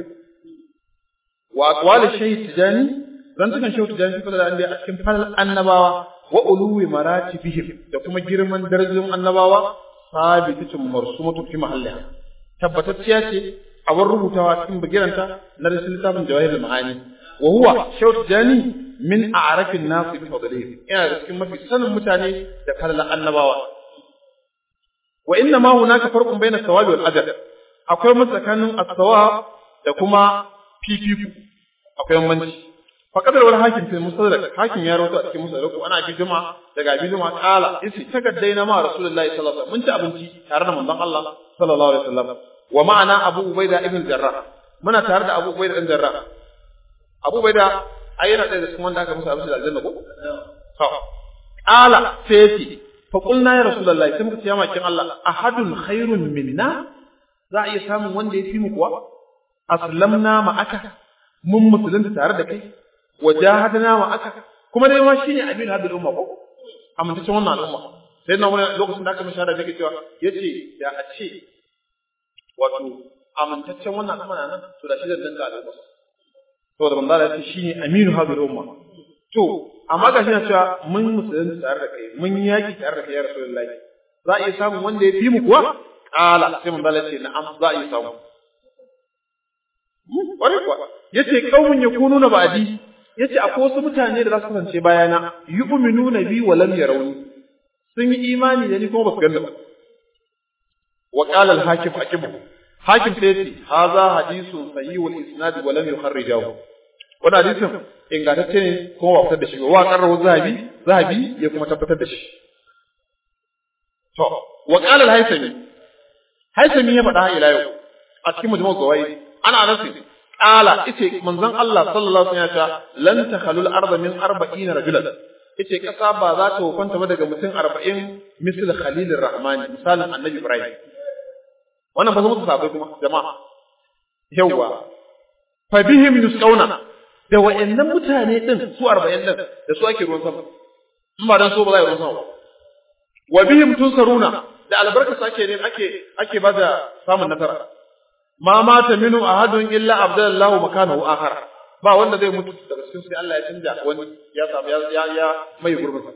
wa aqwal shaykh tijani dan tukan shaykh tijani fa da a cikin falal annabawa wa uluwi maratibihim da kuma girman darajojin annabawa sabitatun marsumatu fi mahalliha tabbatacciya ce a bar rubutawa cikin bagiranta na rashin littafin jawahirul ma'ani wa huwa shaykh tijani min a'rafin nas bi fadlihi ina da cikin mafi sanin mutane da kallon annabawa wa inna ma hunaka farqun bayna sawabi wal ajr akwai mu tsakanin as-sawab da kuma fifiku akwai bambanci fa kadar wal hakim fi mustadrak hakim ya rawaito a cikin mustadrak ana bi juma'a daga bi juma'a kala isi takaddaina ma rasulullahi sallallahu alaihi wasallam mun ci abinci tare da manzon Allah sallallahu alaihi wasallam wa ma'ana abu ubaida ibn jarrah muna tare da abu ubaida ibn jarrah abu ubaida ai yana ɗaya da cikin wanda aka musu abinci da aljanna ko? To, ƙala sai ya ce, fa ƙulna ya Rasulallah sai muka ce ya makin Allah, ahadun khairun minna za a iya samun wanda ya fi mu kuwa? Aslamna ma'aka, mun musulunta tare da kai, wa jahadana ma'aka, kuma dai ma shine aminu hadin umma ko amintaccen wannan al'umma sai na wani lokacin da aka mishi hada yake cewa yace da a ce wato amintaccen wannan al'umma nan to da shi zan danka al'umma saboda manzo Allah ya ce shine aminu hadin umma to amma ga shi na cewa mun musulunci tare da kai mun yaki tare da kai ya rasulullahi za a iya samun wanda ya fi mu kuwa kala sai manzo Allah ya ce na'am za a iya samu Wani kuwa, ya ce ƙaunin ya kunu na ba'adi, ya ce akwai wasu mutane da za su kasance bayana, yi uminu na bi wa lam rauni, sun yi imani da ni kuma ba su ganda ba. Wa ƙalal hakim hakimu, hakim sai ce, ha za hadisun sayi wal isnadi wa lam yuharrijahu. Wani hadisin ingantacce ne kuma ba fitar da shi ba, wa ƙarrahu zahabi, zahabi ya kuma tabbatar da shi. To, wa ƙalal haisami, haisami ya faɗa ila yau a cikin majmu'ul gawayi ana nasu qala yace manzon Allah sallallahu alaihi wasallam ya ce lan takhalul arda min 40 rajulan yace kasa ba za ta wufanta ba daga mutum 40 misal khalilir rahman misalin annabi ibrahim wannan ba su mutu sabai kuma jama'a yawa fa bihim yusqawna da wa'annan mutane din su 40 din da su ake ruwan sama in ba dan so ba za a yi ruwan sama ba wa bihim tunsaruna da albarka sake ne ake ake ba da samun nasara ma mata minu ahadun illa abdallahu makanahu akhar ba wanda zai mutu daga cikin sai Allah ya canja wani ya samu ya ya, ya mai gurbin sa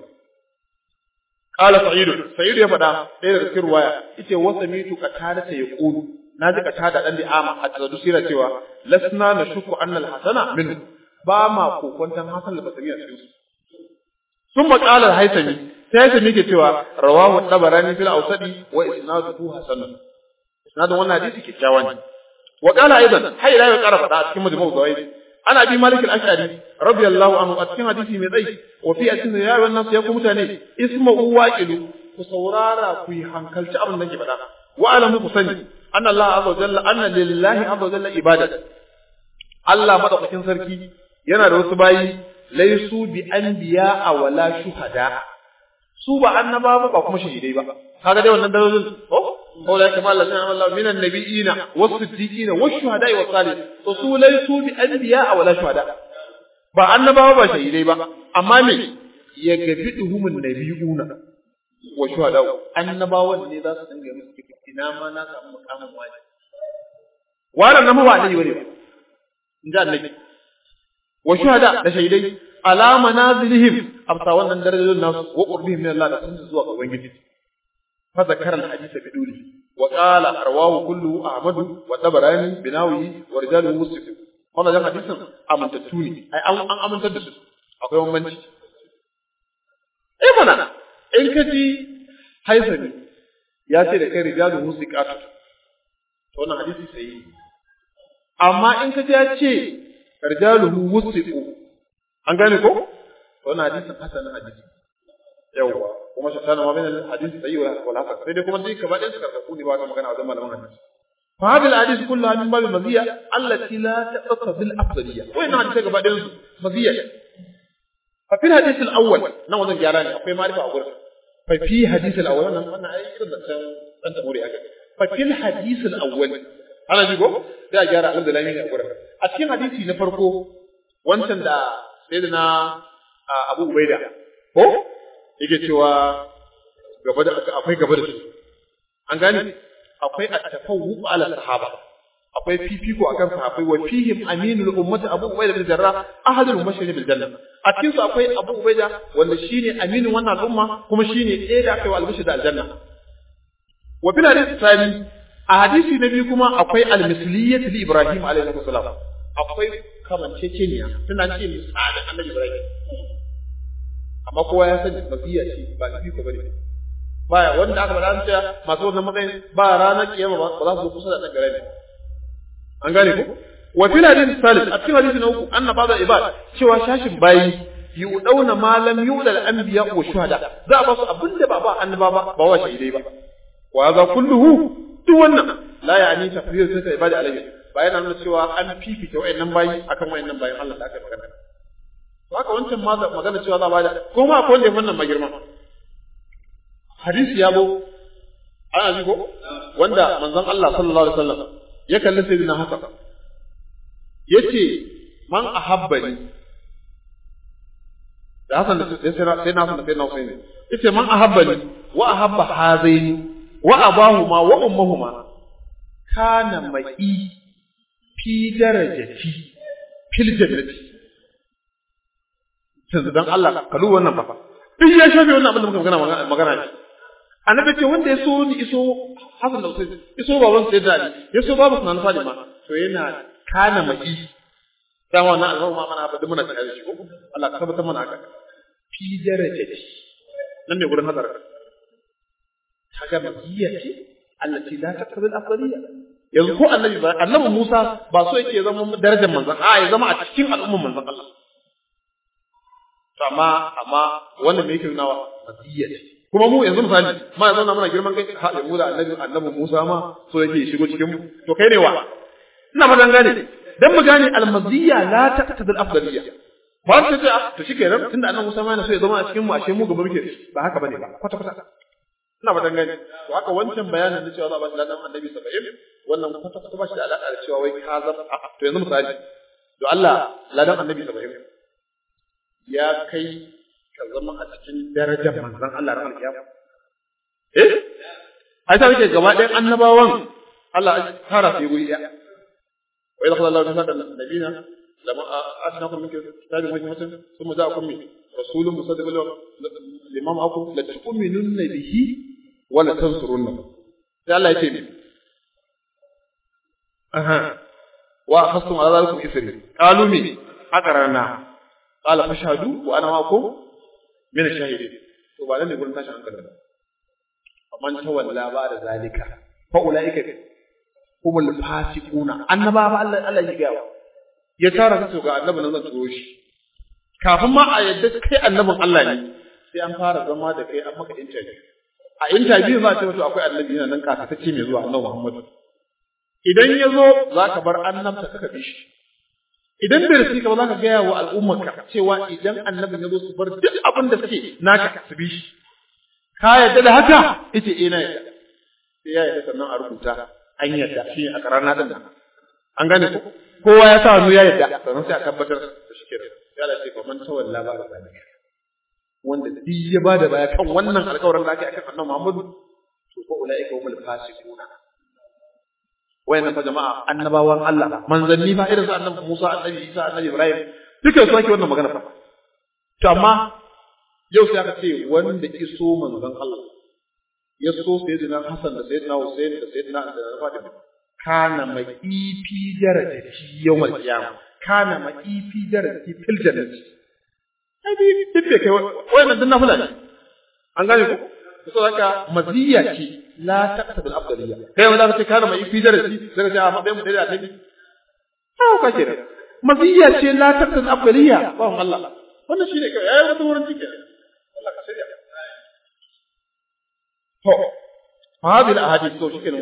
qala sa'id sa'id ya fada ɗaya daga cikin ruwaya yace wasamitu qatada ta yaqulu naji qatada dan ama a tsadu sira cewa lasna nashku anna al-hasana minhu ba ma kokontan hasan al-basri a cikin su ثم قال الهيثمي sai ya ke cewa rawahu tabarani fil awsadi wa isnaduhu hasan isnadun wannan hadisi kikkiawa ne wa qala aidan hay la ya qara fada cikin majmu'u zawaid ana bi malik al-ash'ari radiyallahu anhu a cikin hadisi mai tsayi wa fi asin ya wannan ya ku mutane isma'u waqilu ku saurara ku yi hankalci abin da nake faɗa wa alamu ku sani anna Allah azza wa jalla anna lillahi azza wa jalla ibadat Allah madaukakin sarki yana da wasu bayi laisu bi anbiya wala shuhada su ba annaba ba ba kuma shahidai ba kaga dai wannan dalilin ko ko la kama Allah sana Allah minan nabiyina was-siddiqina wash-shuhada'i was-salihin to su laisu bi anbiya wala shuhada ba annaba ba shahidai ba amma me ya gabiduhumun nabiyuna wa shuhada annabawan ne za su dinga musu ina ma na samu mukamin wani wannan nan ba annabi bane ba in ji annabi wa shuhada da shaidai ala manazilihim amsa wannan darajojin nasu wa qurbihim min Allah da sun zuwa ga ubangiji fa zakara al-hadith bi duli wa qala arwahu kullu ahmadu wa tabarani binawi wa rijaluhu muslim wannan jan hadisin amintattu ne ai an an amintar da su akwai bambanci eh mana in ka ji haisani ya ce da kai rijaluhu musiqatu to wannan hadisi sai amma in ka ji ya ce rijaluhu wusiqu an gane ko wannan hadisin hasanin hadisi yawa kuma shi tana ma bayan hadisi sai wala wala haka sai dai kuma dai kaba ɗayan su karkaku ne ba ta magana wajen malaman hadisi fa hadal hadis kullu min babil maziya allati la taqta bil afdaliyya wa inna hadisi gaba ɗayan su maziya fa fil hadith al awwal nan wajen gyara ne akwai ma'rifa a gurin fa fi hadith al awwal nan wannan ai irin da san dan taburi haka fa fil hadith al awwal ana ji ko da gyara alhamdulillah ne a gurin a cikin hadisi na farko wancan da sayyidina Abu Ubaida ko yake cewa gaba da akwai gaba da su an gane akwai at-tafawwu ala sahaba akwai fifiko akan sahabbai wa fihim aminul ummati Abu Ubaida bin Jarrah ahadul mubashirin bil janna a cikin su akwai Abu Ubaida wanda shine aminin wannan al'umma kuma shine ɗaya da aka yi wa albishir da aljanna wa bil hadith tsani a hadisi na biyu kuma akwai al-misliyyah li Ibrahim alaihi salam akwai kamanceceniya tana ce misalin annabi Ibrahim amma kowa ya sani mafiya ce ba ifi ko bane baya wanda aka faɗa cewa masu wannan matsayin ba ranar kiyama ba za su zo kusa da dangare ne an gane ko wa fil hadith salis a cikin hadisi na uku anna ba'da ibad cewa shashin bayi yudauna ma lam yuda al anbiya wa shuhada za a ba su abinda ba ba annaba ba ba wa shahidai ba wa za kulluhu duk wannan la ya'ni tafsir sai ibadi alayhi ba yana nuna cewa an fifita wayannan bayi akan wayannan bayin Allah da aka magana haka wancan ma magana cewa za a bada ko ma akwai wanda ya wannan magirma hadisi ya bo ana ji ko wanda manzon Allah sallallahu alaihi wasallam ya kalli sayyidina Hasan yace man ahabbani da Hassan da sai sai na sai na sai na Husaini yace man ahabbani wa ahabba hazaini wa abahuma wa ummahuma kana mai fi darajati fil jannati yanzu dan Allah ka duba wannan fa duk ya shafe wannan abin da muka magana magana ne annabi ce wanda ya so ni iso Hassan da Husaini iso baban sai da Ali ya so babu sunan Fatima to yana kana mai dan wannan alfarma ma mana ba duk muna tare da shi ko Allah ka tabbatar mana haka fi darajati nan ne gurin hadar kaga makiyya ce allati la taqbil afdaliyya yanzu ko annabi ba annabi Musa ba so yake zama darajar manzon a ya zama a cikin al'umman manzon Allah to amma amma wannan me yake nunawa makiyya ce kuma mu yanzu misali ma yanzu na muna girman kai ha mu da annabi annabi Musa ma so yake shigo cikin mu to kai ne wa ina fatan gane dan mu gane almaziyya la taqtadil afdaliyya ba ta ce to shikenan tunda annabi Musa ma yana so ya zama a cikin mu ashe mu gaba muke ba haka bane ba kwata kwata ina fatan gane to haka wancan bayanin da cewa za a ba shi ladan annabi 70 wannan kwata kwata ba shi da alaka da cewa wai ka zama to yanzu misali to Allah ladan annabi 70 ya kai ka zama a cikin darajar manzon Allah ran kiyama eh ai sai kake gaba ɗayan annabawan Allah ya tara su guri ɗaya wa idza qala Allahu ta'ala nabiyina lama atnakum min kitabin hikmatin thumma ja'akum min rasulun musaddiqun lima ma'akum la tu'minunna bihi wa la tansurunna sai Allah ya ce ne aha wa akhastum ala zalikum isri qalu min aqrarna qala fashhadu wa ana ma'akum min ash-shahidin to ba nan ne gurin tashin hankali ba man tawalla ba da zalika fa ulaika humul fasiquna annaba ba Allah Allah ya ga ya tara su ga annabi nan zan turo shi kafin ma a yadda kai annabin Allah ne sai an fara zama da kai an maka interview a interview za a ce wato akwai annabi yana nan kasatacce mai zuwa annabi Muhammad idan ya zo za ka bar annabta ka bi shi idan bai rasu ka ba za ka gaya wa al'ummarka cewa idan annabin ya zo su bar duk abin da suke naka su bi shi ka yadda da haka ita eh na yadda sai ya yadda sannan a rubuta an yadda shi a karana din nan an gane ko kowa ya sa hannu ya yadda sannan sai a tabbatar da shi kenan ya da ce man tawalla ba da zalika wanda duk ya ba da baya kan wannan alƙawarin da aka yi akan annabi Muhammadu to ko ulaika humul fasiquna wayannan fa jama'a annabawan Allah manzanni fa irin su annabi Musa annabi Isa annabi Ibrahim duka su ake wannan magana fa to amma yau sai aka ce wanda iso manzon Allah ya so sayyidina Hassan da sayyidina Hussein da sayyidina Ali da Fatima kana mai ifi darajati yawmal qiyamah kana mai ifi darajati fil jannati ai bi dibbe kai wannan dinna fulani an gane ko so haka maziyya ce la taqtabil afdaliyya kai wanda kace kana mai ifi darajati sai ka ce a matsayin mu da ta ne ha ka ce maziyya ce la taqtabil afdaliyya ba Allah wannan shine kai ai wata wurin cike Allah ka shirya. To, هذه الأحاديث تو شكرا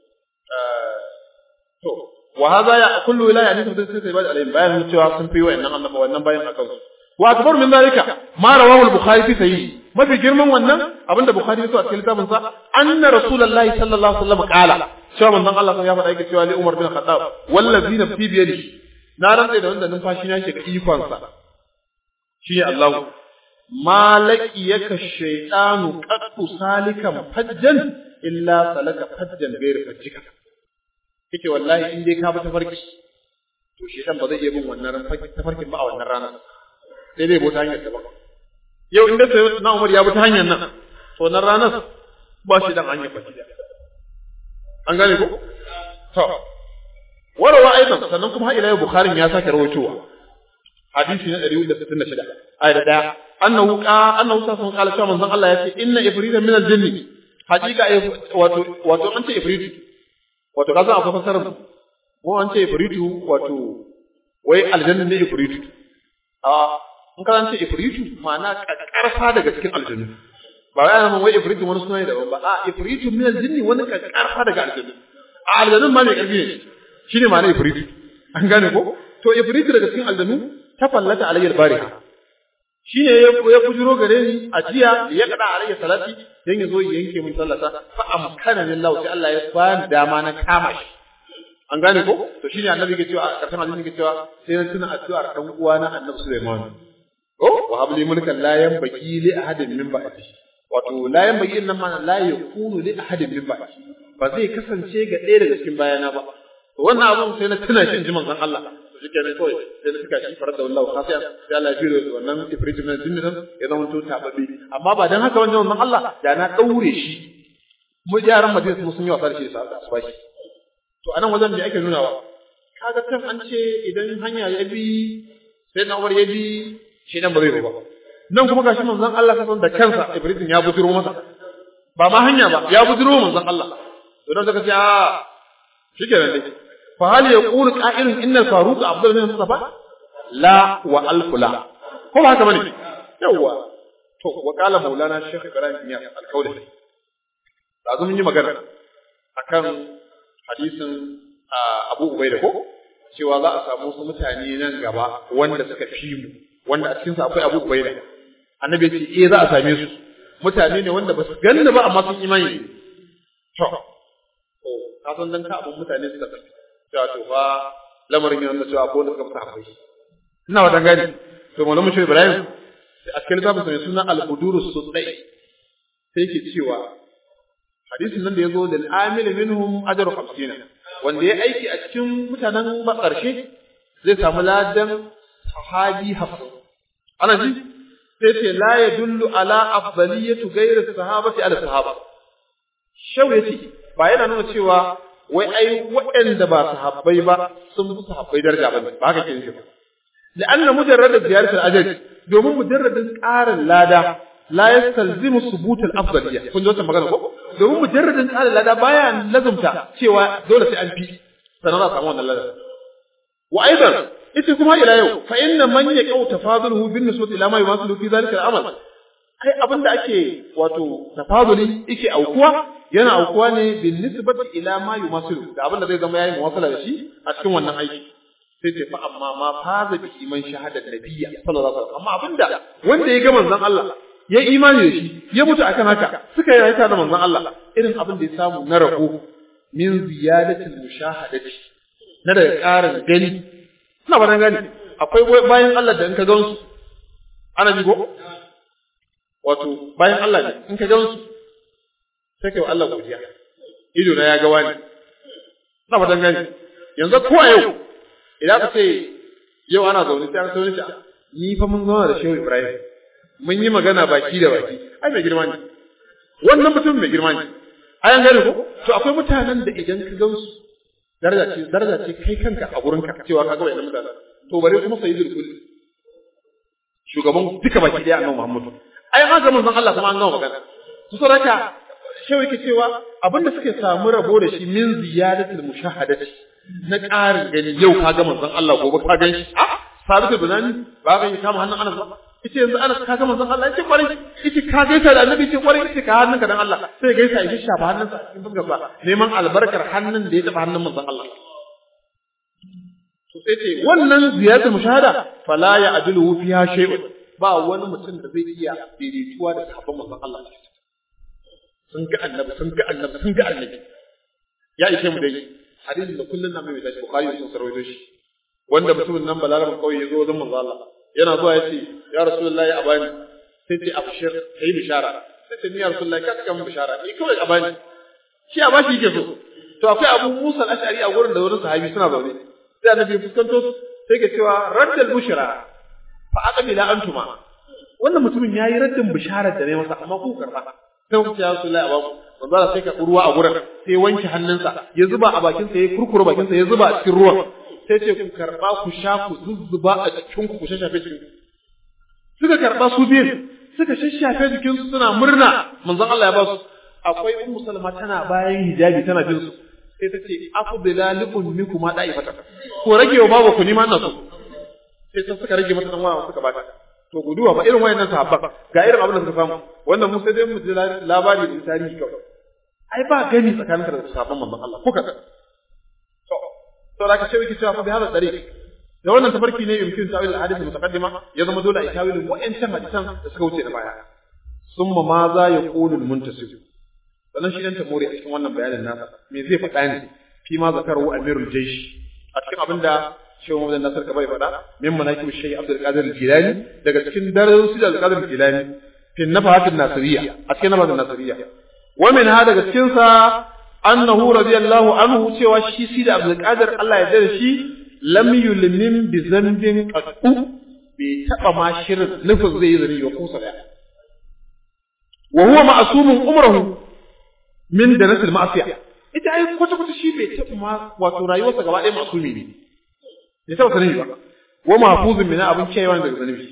to wa hadha ya kullu wilaya ne sai sai bai alayhi bayan cewa sun fi wayannan annaba wannan bayan akan su wa akbar min zalika ma rawahu al-bukhari fi sahih mafi girman wannan abinda bukhari ya so a cikin littafin sa anna rasulullahi sallallahu alaihi wasallam qala cewa manzon Allah ya faɗa yake cewa li Umar bin Khattab wallazi nafsi bi yadihi na rantsa da wanda numfashi na shiga ikon sa shi Allah malaki yaka shaytanu qattu salikan fajjan illa salaka fajjan ghayr fajjika kike wallahi in dai ka bi tafarki to shaytan ba zai iya bin wannan tafarkin ba a wannan rana sai dai bota hanyar ba yau in da sai na Umar ya bi ta hanyar nan to wannan ranar ba shi dan hanyar baki da an gane ko to warawa aidan sannan kuma har ila yau Bukhari ya sake rawaitowa hadisi na 166 ayat da annahu qa annahu sallallahu alaihi wasallam manzon Allah ya ce inna ifrita min al-jinni hakika wato wato an ce ifritu wato kasan akwai fasarar mu an ce ifritu wato wai aljanna ne ifritu a in ka ce ifritu ma'ana karfa daga cikin aljanna ba wai ana wai ifritu wani suna ne daban ba a ifritu min al-jinni wani karfa daga aljanna a aljanna ma mai karfi ne shine ma'ana ifritu an gane ko to ifritu daga cikin aljannu ta fallata alayyar bariha shi ne ya bujiro gare ni a jiya ya kada alayya salati dan ya zo ya yanke min sallata fa amkana lillahi sai Allah ya bani dama na kama shi an gane ko to shine annabi ke cewa a karshen hadisi ke cewa sai na tuna addu'ar dan uwa na annabi Sulaiman oh wa habli mulkan la yanbaghi li ahadin min ba'di wato la yanbaghi nan ma la yakunu li ahadin min ba'di ba zai kasance ga ɗaya daga cikin bayana ba to wannan abun sai na tuna shi in ji manzon Allah to shi kenan kawai sai na tuka shi farar da wallahu khafiya sai Allah ya jiro wannan ifritin nan jinnin ya zama to tababbe amma ba dan haka wannan manzon Allah da na daure shi mu jaran madina sun yi wasa da shi da asubashi to anan wajen da ake nunawa kaga can an ce idan hanya ya bi sai na ya bi shi nan ba zai ba nan kuma gashi manzon Allah kasan da kansa Ibrahim ya bujiro masa ba ma hanya ba ya bujiro manzon Allah to dan saka ce a shikenan dai fa hal yaqulu qa'ilun inna faruq abdul bin mustafa la wa alf la ko ba haka bane yawa to wa qala maulana shaykh ibrahim ya al-qawli da mun yi magana akan hadisin Abu Ubaida ko cewa za a samu wasu mutane nan gaba wanda suka fi mu wanda a cikinsu akwai Abu Ubaida annabi ce eh za a same su mutane ne wanda ba su ganni ba amma sun imani to to ka san dan ka abun mutane suka tafi cewa to fa lamarin yana da cewa ko da suka fita akwai ina wa dan gani to malamu shi Ibrahim a cikin littafin mai suna al-Qudurus Sudai sai ke cewa hadisin nan da yazo da al-amil minhum ajru 50 wanda ya aiki a cikin mutanen ƙarshe zai samu ladan sahabi hafsa ana ji sai ce la yadullu ala afdaliyatu ghayri sahabati ala sahaba shau yace ba yana nuna cewa wai ai waɗanda ba sahabbai ba sun fi sahabbai daraja ba ba haka ke nufi ba لأن مجرد زيارة الأجر domin mujarradin ƙarin lada la yastalzimu subut al-afdaliyya kun ji wannan magana ko domin mujarradin ƙarin lada baya lazumta cewa dole sai an fi sanan za a samu wannan lada wa aidan ita kuma ila yau fa inna man yaqau tafaduluhu bin nisbati ila ma yuwasilu fi zalika al-amal ai abinda ake wato tafaduli yake aukuwa yana aukuwa ne bin nisbati ila ma yuwasilu da abinda zai zama yayi muwasala da shi a cikin wannan aiki sai ce fa amma ma faza bi iman shahadar nabiyya sallallahu alaihi wasallam amma abinda wanda ya ga manzon Allah ya imani da shi ya mutu akan haka suka yi rayuwa da manzon Allah irin abin da ya samu na rabo min ziyadatil mushahadati na daga ƙarin gani ina ba gani akwai bayan Allah da in ka gansu ana ji ko wato bayan Allah ne in ka gansu sai kai wa Allah godiya ido na ya ga wani ina ba gani yanzu ko a yau idan ka ce yau ana zaune sai an sauni ta ni fa mun zauna da Shehu Ibrahim mun yi magana baki da baki ai mai girma ne wannan mutum mai girma ne ai an gane ko to akwai mutanen da idan ka gansu daraja ce daraja ce kai kanka a gurin ka cewa ka ga wannan mutanen to bare kuma sayyidul kulli shugaban duka baki daya annabi Muhammad ai ma zaman zan Allah kuma an gama magana to saboda shehu yake cewa abinda suke samu rabo da shi min ziyadatul mushahadati na ƙarin gani yau ka ga manzon Allah gobe ka gan shi a sabitu bunani ba ga kama hannun Anas ba yace yanzu Anas ka ga manzon Allah yace kwarai yace ka gaisa da Annabi yace kwarai yace ka hannunka dan Allah sai gaisa ya shafa hannunsa cikin fuskar sa neman albarkar hannun da ya taba hannun manzon Allah to sai ce wannan ziyaratul mushahada fala ya adilu fiha shay'un ba wani mutum da zai iya daidaituwa da sahabban manzon Allah sun ga annabi sun ga annabi sun ga annabi ya ishe mu dai hadisin da kullun nan mai tashi bukhari sun sarwaito shi wanda mutumin nan balaraban kauye ya zo wajen manzo Allah yana zuwa yace ya rasulullahi abani sai ce abshir kai bishara sai ce ni ya rasulullahi ka saka min bishara ni kawai abani shi a bashi yake so to akwai Abu Musa al-Ash'ari a gurin da wani sahabi suna zaune sai annabi fuskanto su sai ke cewa raddal bushra fa aqbila antuma wannan mutumin yayi raddin bisharar da ne masa amma ku karba sai ku ce ya rasulullahi abaku manzo Allah sai ka ruwa a gurin sai wanke hannunsa ya zuba a bakinsa ya kurkura bakinsa ya zuba a cikin ruwan sai ce ku karba ku sha ku zuzzuba a cikin ku ku shashafe jikin suka karba su biyu suka shashafe jikin su suna murna manzon Allah ya ba su akwai ummu salma tana bayan hijabi tana jin su sai ta ce afdala likum minkum ma da'ifata ko rage wa babu ku nima nasu sai sun suka rage mata dan wa suka bata to guduwa ba irin wayannan sahabba ga irin abin da suka samu wannan mu sai dai mu ji labari da tarihi kawai ai ba gani tsakanin da sahabban manzon Allah ko kaga to to da ka ce wiki cewa fa bi hada dariq da wannan tafarki ne yumkin ta'wil al-hadith mutaqaddima ya zama dole a tawilin wa'ancan hadisan da suka wuce da baya summa ma za ya qulu al-muntasib sannan shi dan tamori a cikin wannan bayanin nasa me zai faɗa ne fi ma zakaru amirul jaysh a cikin abinda shi Muhammad Nasir Kabari faɗa min manaqib Shaykh Abdul Qadir Jilani daga cikin darajoji da Abdul Qadir Jilani fi nafahat nasiriyya a cikin nafahat nasiriyya wa min ha daga cikin sa annahu radiyallahu anhu cewa shi si da Abdul Qadir Allah ya dare shi lam yulmin bi zambin qattu bai taba ma shirin nufin zai yi zani wa kusa daya wa huwa ma'sumun umruhu min danatil ma'siyah ita ai kwata kwata shi bai taɓa ma wato rayuwarsa gaba ɗaya masumi ne bai taɓa sanin ba wa mahfuzun min abin kiyayewa daga zanubi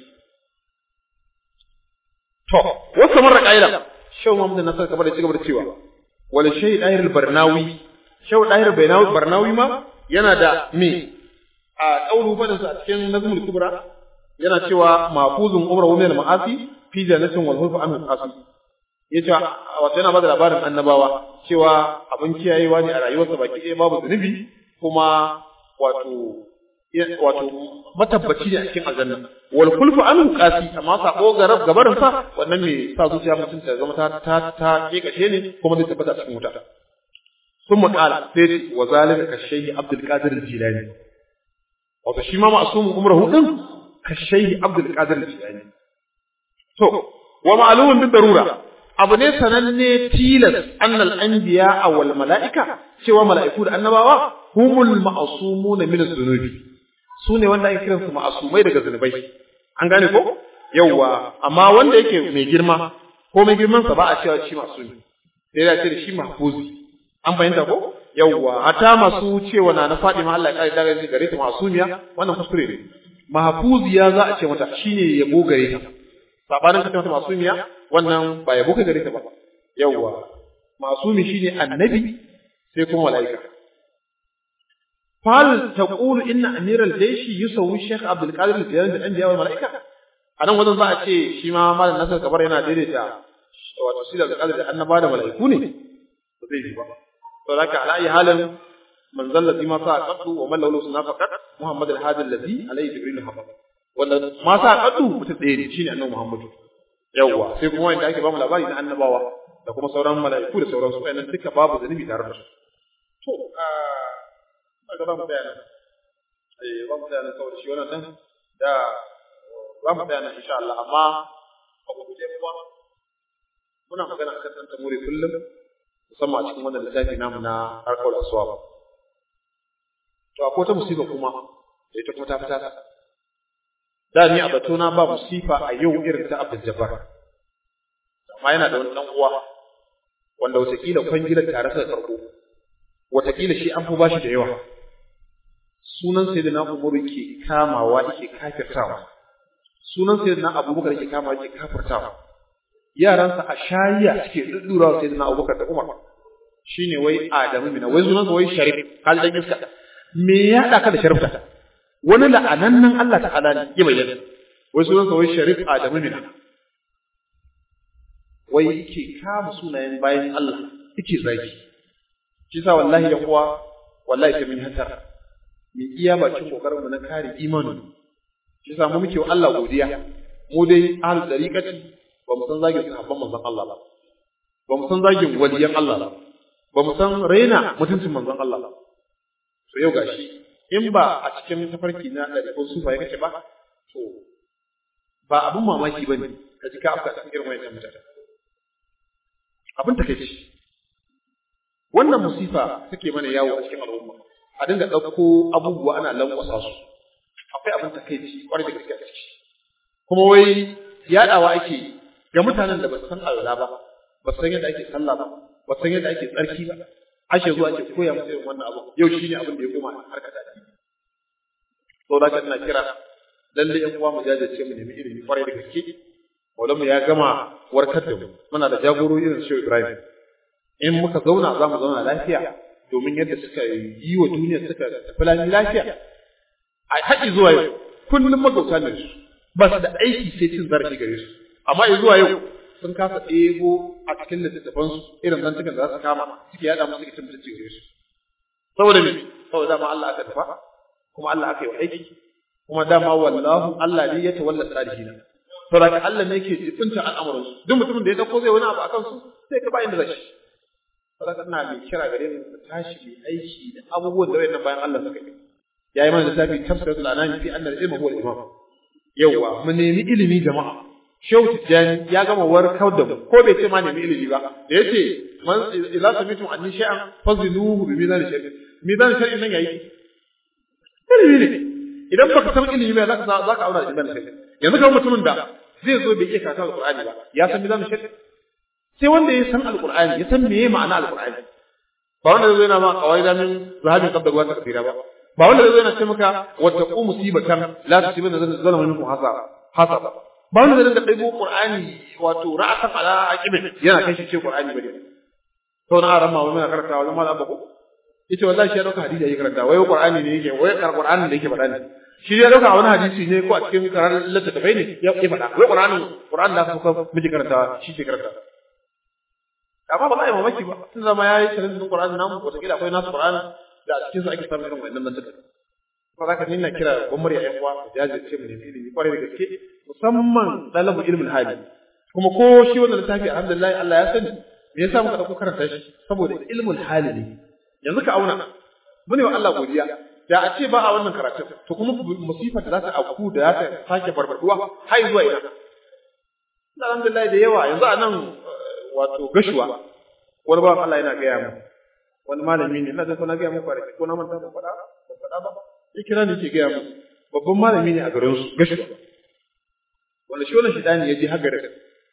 to wasu marar ƙa'ida shau Muhammad Nasar kamar da cigaba da cewa wal shay dahir barnawi shau dahir barnawi ma yana da me a kaulu fadin sa a cikin nazmul kubra yana cewa mahfuzun umra wa min al ma'asi fi jannatin wal hulfu an qasi yace wato yana bada labarin annabawa cewa abin kiyayewa ne a rayuwarsa baki ɗaya babu zunubi kuma wato wato matabbaci ne a cikin aljanna wal kulfu an qasi amma sabo garab gabarin sa wannan me sa zuciya mutum ta zama ta ta ta kekashe ne kuma zai tabbata cikin wuta ثم قال سيدي وذلك كالشيخ عبد القادر الجيلاني wato shi ma ma'asumin umrahu din كالشيخ عبد القادر الجيلاني to wa ma'lumun bi darura abu ne sananne tilas annal anbiya wal mala'ika cewa mala'iku da annabawa humul ma'sumuna min az-zunubi su ne wanda ake kiransu ma'asumai daga zunubai an gane ko yawwa amma wanda yake mai girma ko mai girman sa ba a cewa shi masumi sai ya ce da shi mahfuzi an fahimta ko yawwa hata masu cewa na na Fatima Allah ya kare daga gare ta masumiya wannan kuskure ne mahfuziya za a ce mata shine yabo gare ta sabanin ka mata masumiya wannan ba yabo ka gare ta ba yawwa masumi shine annabi sai kuma mala'ika فهل تقول إن أمير الجيش يسوي الشيخ عبد القادر الجيلاني بالأنبياء والملائكة؟ أنا وزن za a ce shi ma malam nasar kabar yana daidaita wato shi da alƙadar da annaba da mala'iku ne ba zai yi ba to zaka ala ayi halin manzal ladhi ma sa qaddu wa man lahu sunna faqat muhammad al-hadi alladhi alayhi jibril hafa wanda ma sa qaddu mutum ɗaya ne shine annabi muhammad yawwa sai kuma wanda ake ba mu labari na annabawa da kuma sauran mala'iku da sauran su wayannan duka babu zanubi tare da su to kaga ba mu tsaya nan eh ba mu tsaya nan saboda shi wannan nan da ba mu tsaya nan insha Allah amma a guje kuma muna magana akan dan tamuri kullum musamman a cikin wannan littafi namu na harkar aswab to akwai ta musiba kuma da ita kuma ta fita da ni a batona ba musifa a yau irin ta Abdul Jabbar amma yana da wani dan uwa wanda wataƙila kwangilar tare da karko wataƙila shi an fi bashi da yawa sunan sayyidina Umar ke kamawa yake kafirtawa sunan sayyidina Abubakar yake kamawa yake kafirtawa yaransa a shayiya suke duddurawa sayyidina Abubakar da Umar shine wai Adamu mina wai sunan sa wai Sharif hal dan iska me ya hada ka da Sharif wani la'anannan Allah ta'ala ne ya bayyana wai sunan sa wai Sharif Adamu mina wai yake kama sunayen bayan Allah yake zaki shi sa wallahi ya kuwa wallahi sai mun hatara mu iya bakin kokarin mu na kare imanin shi sa mu muke wa Allah godiya mu dai ahlul dariqati ba mu san zagin sahabban manzon Allah ba ba mu san zagin waliyan Allah ba ba mu san raina mutuncin manzon Allah ba to yau gashi in ba a cikin tafarki na ɗariƙon sufa ya kace ba to ba abin mamaki ba ne ka ji ka afka cikin irin wayannan mutane abin takeici wannan musifa take mana yawo a cikin al'umma a dinga ɗauko abubuwa ana lankwasa su akwai abin takeici kwarai da gaske a ciki kuma wai yaɗawa ake ga mutanen da ba su san Allah ba ba su san yadda ake sallah ba ba su san yadda ake tsarki ba ake zuwa ake koya musu irin wannan abu yau shine abin da ya koma harkar da to da ina kira lalle yan uwa mu jajirce mu nemi ilimi kwarai da gaske mu ya gama warkar da mu muna da jagorori irin Shehu Ibrahim in muka zauna za mu zauna lafiya domin yadda suka yi wa duniya suka tafi lafiya a haƙi zuwa yau kullum magauta ne su ba su da aiki sai cin zarafi gare su amma zuwa yau sun kasa ɗebo a cikin littattafansu irin zantukan da za su kama suke yaɗa musu suke cin mutunci gare su saboda me saboda dama Allah aka tafa kuma Allah aka yi wa aiki kuma dama wallahu Allah ne ya tawalla salihin saboda Allah ne yake jibinta al'amuran su duk mutumin da ya dauko zai wani abu akan su sai ka ba inda zai saboda ina mai kira gare mu mu tashi mu aiki da abubuwan da wayannan bayan Allah suka yi yayi mana littafi tafsiratul anami fi anna al-ilma huwa al-imam yawa mu nemi ilimi jama'a shehu tijjani ya gama warkar da mu ko bai ce ma nemi ilimi ba da yace man idza samitum anni shay'an fazinuhu bi mizan shay'in mizan shay'in nan yayi ilimi ne idan baka san ilimi ba zaka zaka auna da mizan shay'in yanzu kamar mutumin da zai zo bai iya karatu alqur'ani ba ya san mizan shay'in sai wanda ya san alqur'ani ya san meye ma'ana alqur'ani ba wanda zai yana ma kawai da min zahabin qabda ruwa takfira ba ba wanda zai yana ce maka wata ku musibatan la tusibanna zalama minkum hasaba hasaba ba wanda zai dinga ɗaibo qur'ani wato ra'atan ala aqibin yana kai shi ce qur'ani bane to na aran ma wani karanta wajen malam bako yace wallahi shi ya dauka hadisi yake karanta wai qur'ani ne yake wai qur'ani ne yake faɗa ne shi ya dauka wani hadisi ne ko a cikin karar littattafai ne ya faɗa wai qur'ani qur'ani da kuka miji karanta shi ke karanta amma ba za a yi mamaki ba tun zama ya yi challenge din Qur'ani namu wataƙila akwai nasu Qur'ani da a cikin su ake samun irin wannan mantuka ba za ka nina kira gwamnati a yan uwa da jajirce mu nemi ilimi kwarai da gaske musamman dalabu ilmin hali kuma ko shi wannan littafi alhamdulillah Allah ya sani me yasa muka dauko karanta shi saboda ilmul hali ne yanzu ka auna mune wa Allah godiya da a ce ba a wannan karatu to kuma musifa da za ta auku da za ta sake barbaduwa har zuwa ina alhamdulillah da yawa yanzu a nan wato gashuwa wani bawan Allah yana gaya mu wani malami ne ina da na gaya mu kwanaki ko na manta ba faɗa ba faɗa ba ya kira ni ke gaya mu babban malami ne a garin su gashuwa wanda shi wannan shidani ya je har garin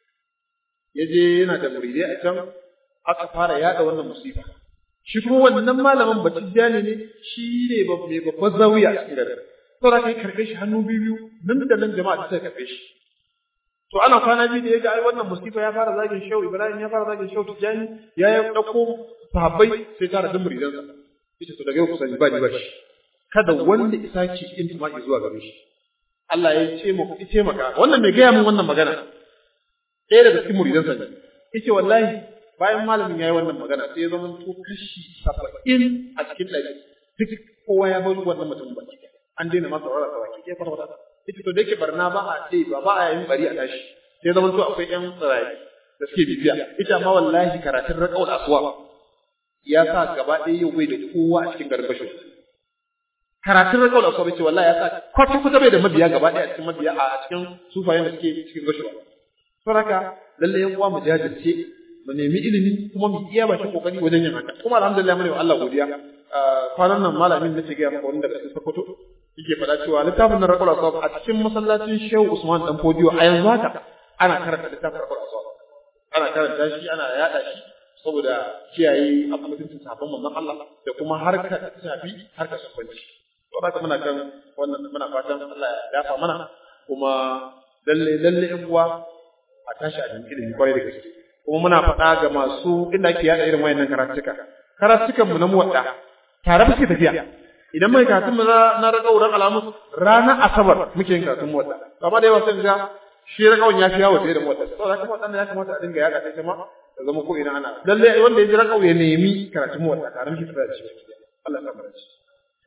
ya je yana da muridai a can aka fara yada wannan musifa shi kuma wannan malamin batijjani ne shi ne mai babban zawiya a cikin garin saboda kai karɓe shi hannu biyu nan da nan jama'a ta karɓe shi to ana kwana biyu da ya ga ai wannan musifa ya fara zagin shehu ibrahim ya fara zagin shehu tijani ya yi ɗauko sahabbai sai tara duk muridansa ita to daga yau kusa ba ni ba shi kada wanda isa ki intima'i zuwa gare shi Allah ya ce mu ku ce maka wannan mai gaya min wannan magana ɗaya daga cikin muridansa ne yace wallahi bayan malamin yayi wannan magana sai ya zama to kashi saba'in a cikin ɗari duk kowa ya bar wannan mutum ba an daina masa saurara sa baki ɗaya farfata ita to da yake barna ba a ce ba ba a yin bari a tashi sai zaman to akwai ƴan tsirayi da suke bibiya ita ma wallahi karatun raqaul aswa ya sa gaba ɗaya yau bai da kowa a cikin garin bashin karatun raqaul aswa bai ce wallahi ya sa kwata kwata bai da mabiya gaba ɗaya a cikin mabiya a cikin sufayen da suke cikin bashin saboda lalle yan uwa mu jajirce mu nemi ilimi kuma mu iya bakin kokari wajen yin haka kuma alhamdulillah mu ne Allah godiya kwanan nan malamin nace ga maka wanda daga Sokoto yake faɗa cewa littafin nan Raqul Aswab a cikin masallacin Shehu Usman dan Fodiyo a yanzu haka ana karanta littafin Raqul Aswab ana karanta shi ana yada shi saboda kiyaye abin mutuncin sahabban manzon Allah da kuma harkar ta shafi harkar sufanci to haka muna kan wannan muna fatan Allah ya dafa mana kuma lalle lalle yan uwa a tashi a ilimi kwarai da gaske kuma muna faɗa ga masu inda ake yada irin wayannan karatuka karatukan mu na muwadda tare muke tafiya idan mai karatun mu na ragauran alamu ranar asabar muke yin karatun muwadda amma da yawa sai ga shi ragawan ya fi yawo da muwadda saboda haka wadannan ya kamata a dinga yada kai ma da zama ko ina ana lalle wanda ya ji ragau ya nemi karatun muwadda tare muke tafiya da shi Allah ya kamar shi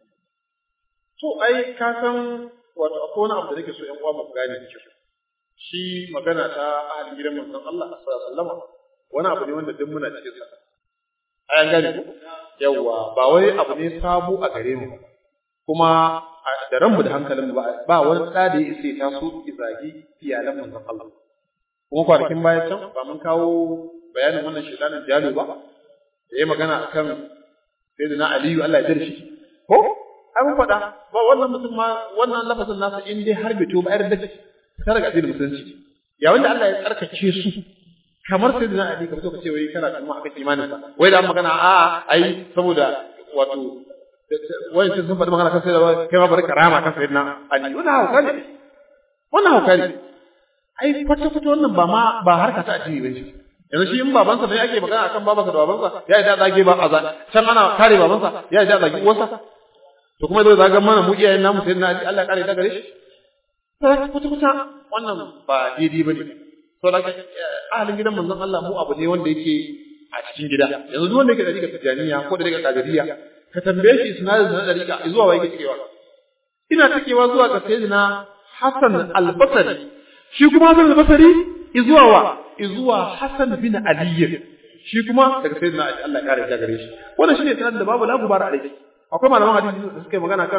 to ai ka san wato akwai wani abu da nake so ƴan uwa mu gane da kyau shi magana ta ahalin gidan manzon Allah sallallahu alaihi wasallam wani abu ne wanda duk muna cikin sa ayan gane ku yawa ba wai abu ne sabo a gare mu kuma da ranmu da hankalin mu ba wani da da ya isa ta so izagi iyalan manzon Allah kuma kwanakin baya can ba mun kawo bayanin wannan shedanin jalo ba da ya magana akan sayyidina Aliyu Allah ya jira shi ko ai mun faɗa ba wannan mutum ma wannan lafazin nasa in dai har bai to ba irin da ta daga addinin musulunci ya wanda Allah ya tsarkake su kamar sai da Ali ka fito ka ce wai kana kuma aka imanin sa wai da magana a ai saboda wato wai sun sun faɗi magana kan sai da kai ma bari karama kan sai na Ali wannan hauka ne wannan hauka ne ai kwata kwata wannan ba ma ba harka ta addini bane yanzu shi in babansa ne ake magana akan babansa da babansa ya yi da zage ba azan can ana kare babansa ya yi da zage uwarsa to kuma zai zaga mana mu iyayen namu sai na Allah kare ta gare shi kuta-kuta wannan ba daidai ba ne. So da ahalin gidan manzon Allah mu abu ne wanda yake a cikin gida. Yanzu duk wanda yake da riga tijaniya ko da riga kadiriya ka tambaye shi sinadin na da riga zuwa wa yake cewa. Ina takewa zuwa ga sayyidina Hassan al-Basri. Shi kuma Hassan al-Basri izuwa wa izuwa Hassan bin Ali. Shi kuma daga sayyidina Ali Allah kare ta gare shi. Wannan shine sanadin da babu la gubara alai. Akwai malaman hadisi da suka yi magana kan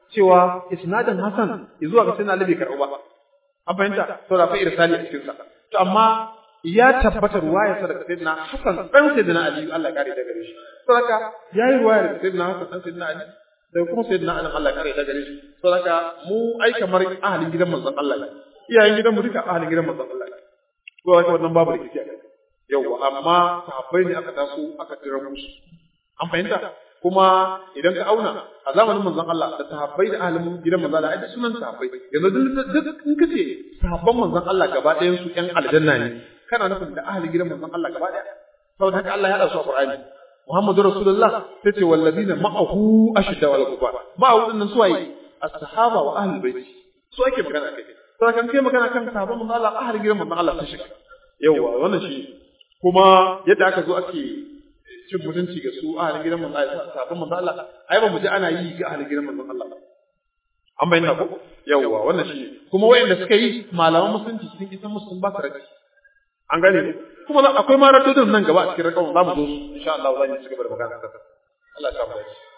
cewa isnadin Hassan zuwa ga sayyidina Ali bai karɓu ba an fahimta to da fa irsali a cikin sa to amma ya tabbata ruwaya sa daga sayyidina Hassan dan sayyidina Ali Allah ya kare da gare shi to haka yayi ruwaya daga sayyidina Hassan dan sayyidina Ali da kuma sayyidina Ali Allah ya kare da gare shi to haka mu ai kamar ahalin gidan manzon Allah ne iyayen gidan mu duka ahalin gidan manzon Allah ne to haka wannan babu rikici a kai yauwa amma sahabbai ne aka taso aka tira musu an fahimta kuma idan ka auna a zamanin manzon Allah da sahabbai da ahalin gidan manzon Allah ai duk sunan sahabbai yanzu duk in kace sahabban manzon Allah gaba ɗayan su ƴan aljanna ne kana nufin da ahalin gidan manzon Allah gaba ɗaya saboda haka Allah ya haɗa su a Qur'ani Muhammadu Rasulullah sai ce wallazina ma'ahu ashidda wal kufar ma'ahu dinnan suwaye as-sahaba wa ahlul bait su ake magana kai saboda kan kai magana kan sahabban manzon Allah ahalin gidan manzon Allah sun shiga yawa wannan shi kuma yadda aka zo ake cin mutunci ga su ahalin gidan manzon Allah sahabban manzon Allah ai ba mu ji ana yi ga ahalin gidan manzon Allah an bayyana ko yawa wannan shi kuma wayanda suka yi malaman musulunci sun isa musu sun ba su raji an gane kuma akwai ma radodin nan gaba a cikin rakawun za mu zo insha Allah za mu ci gaba da magana Allah ya samu dace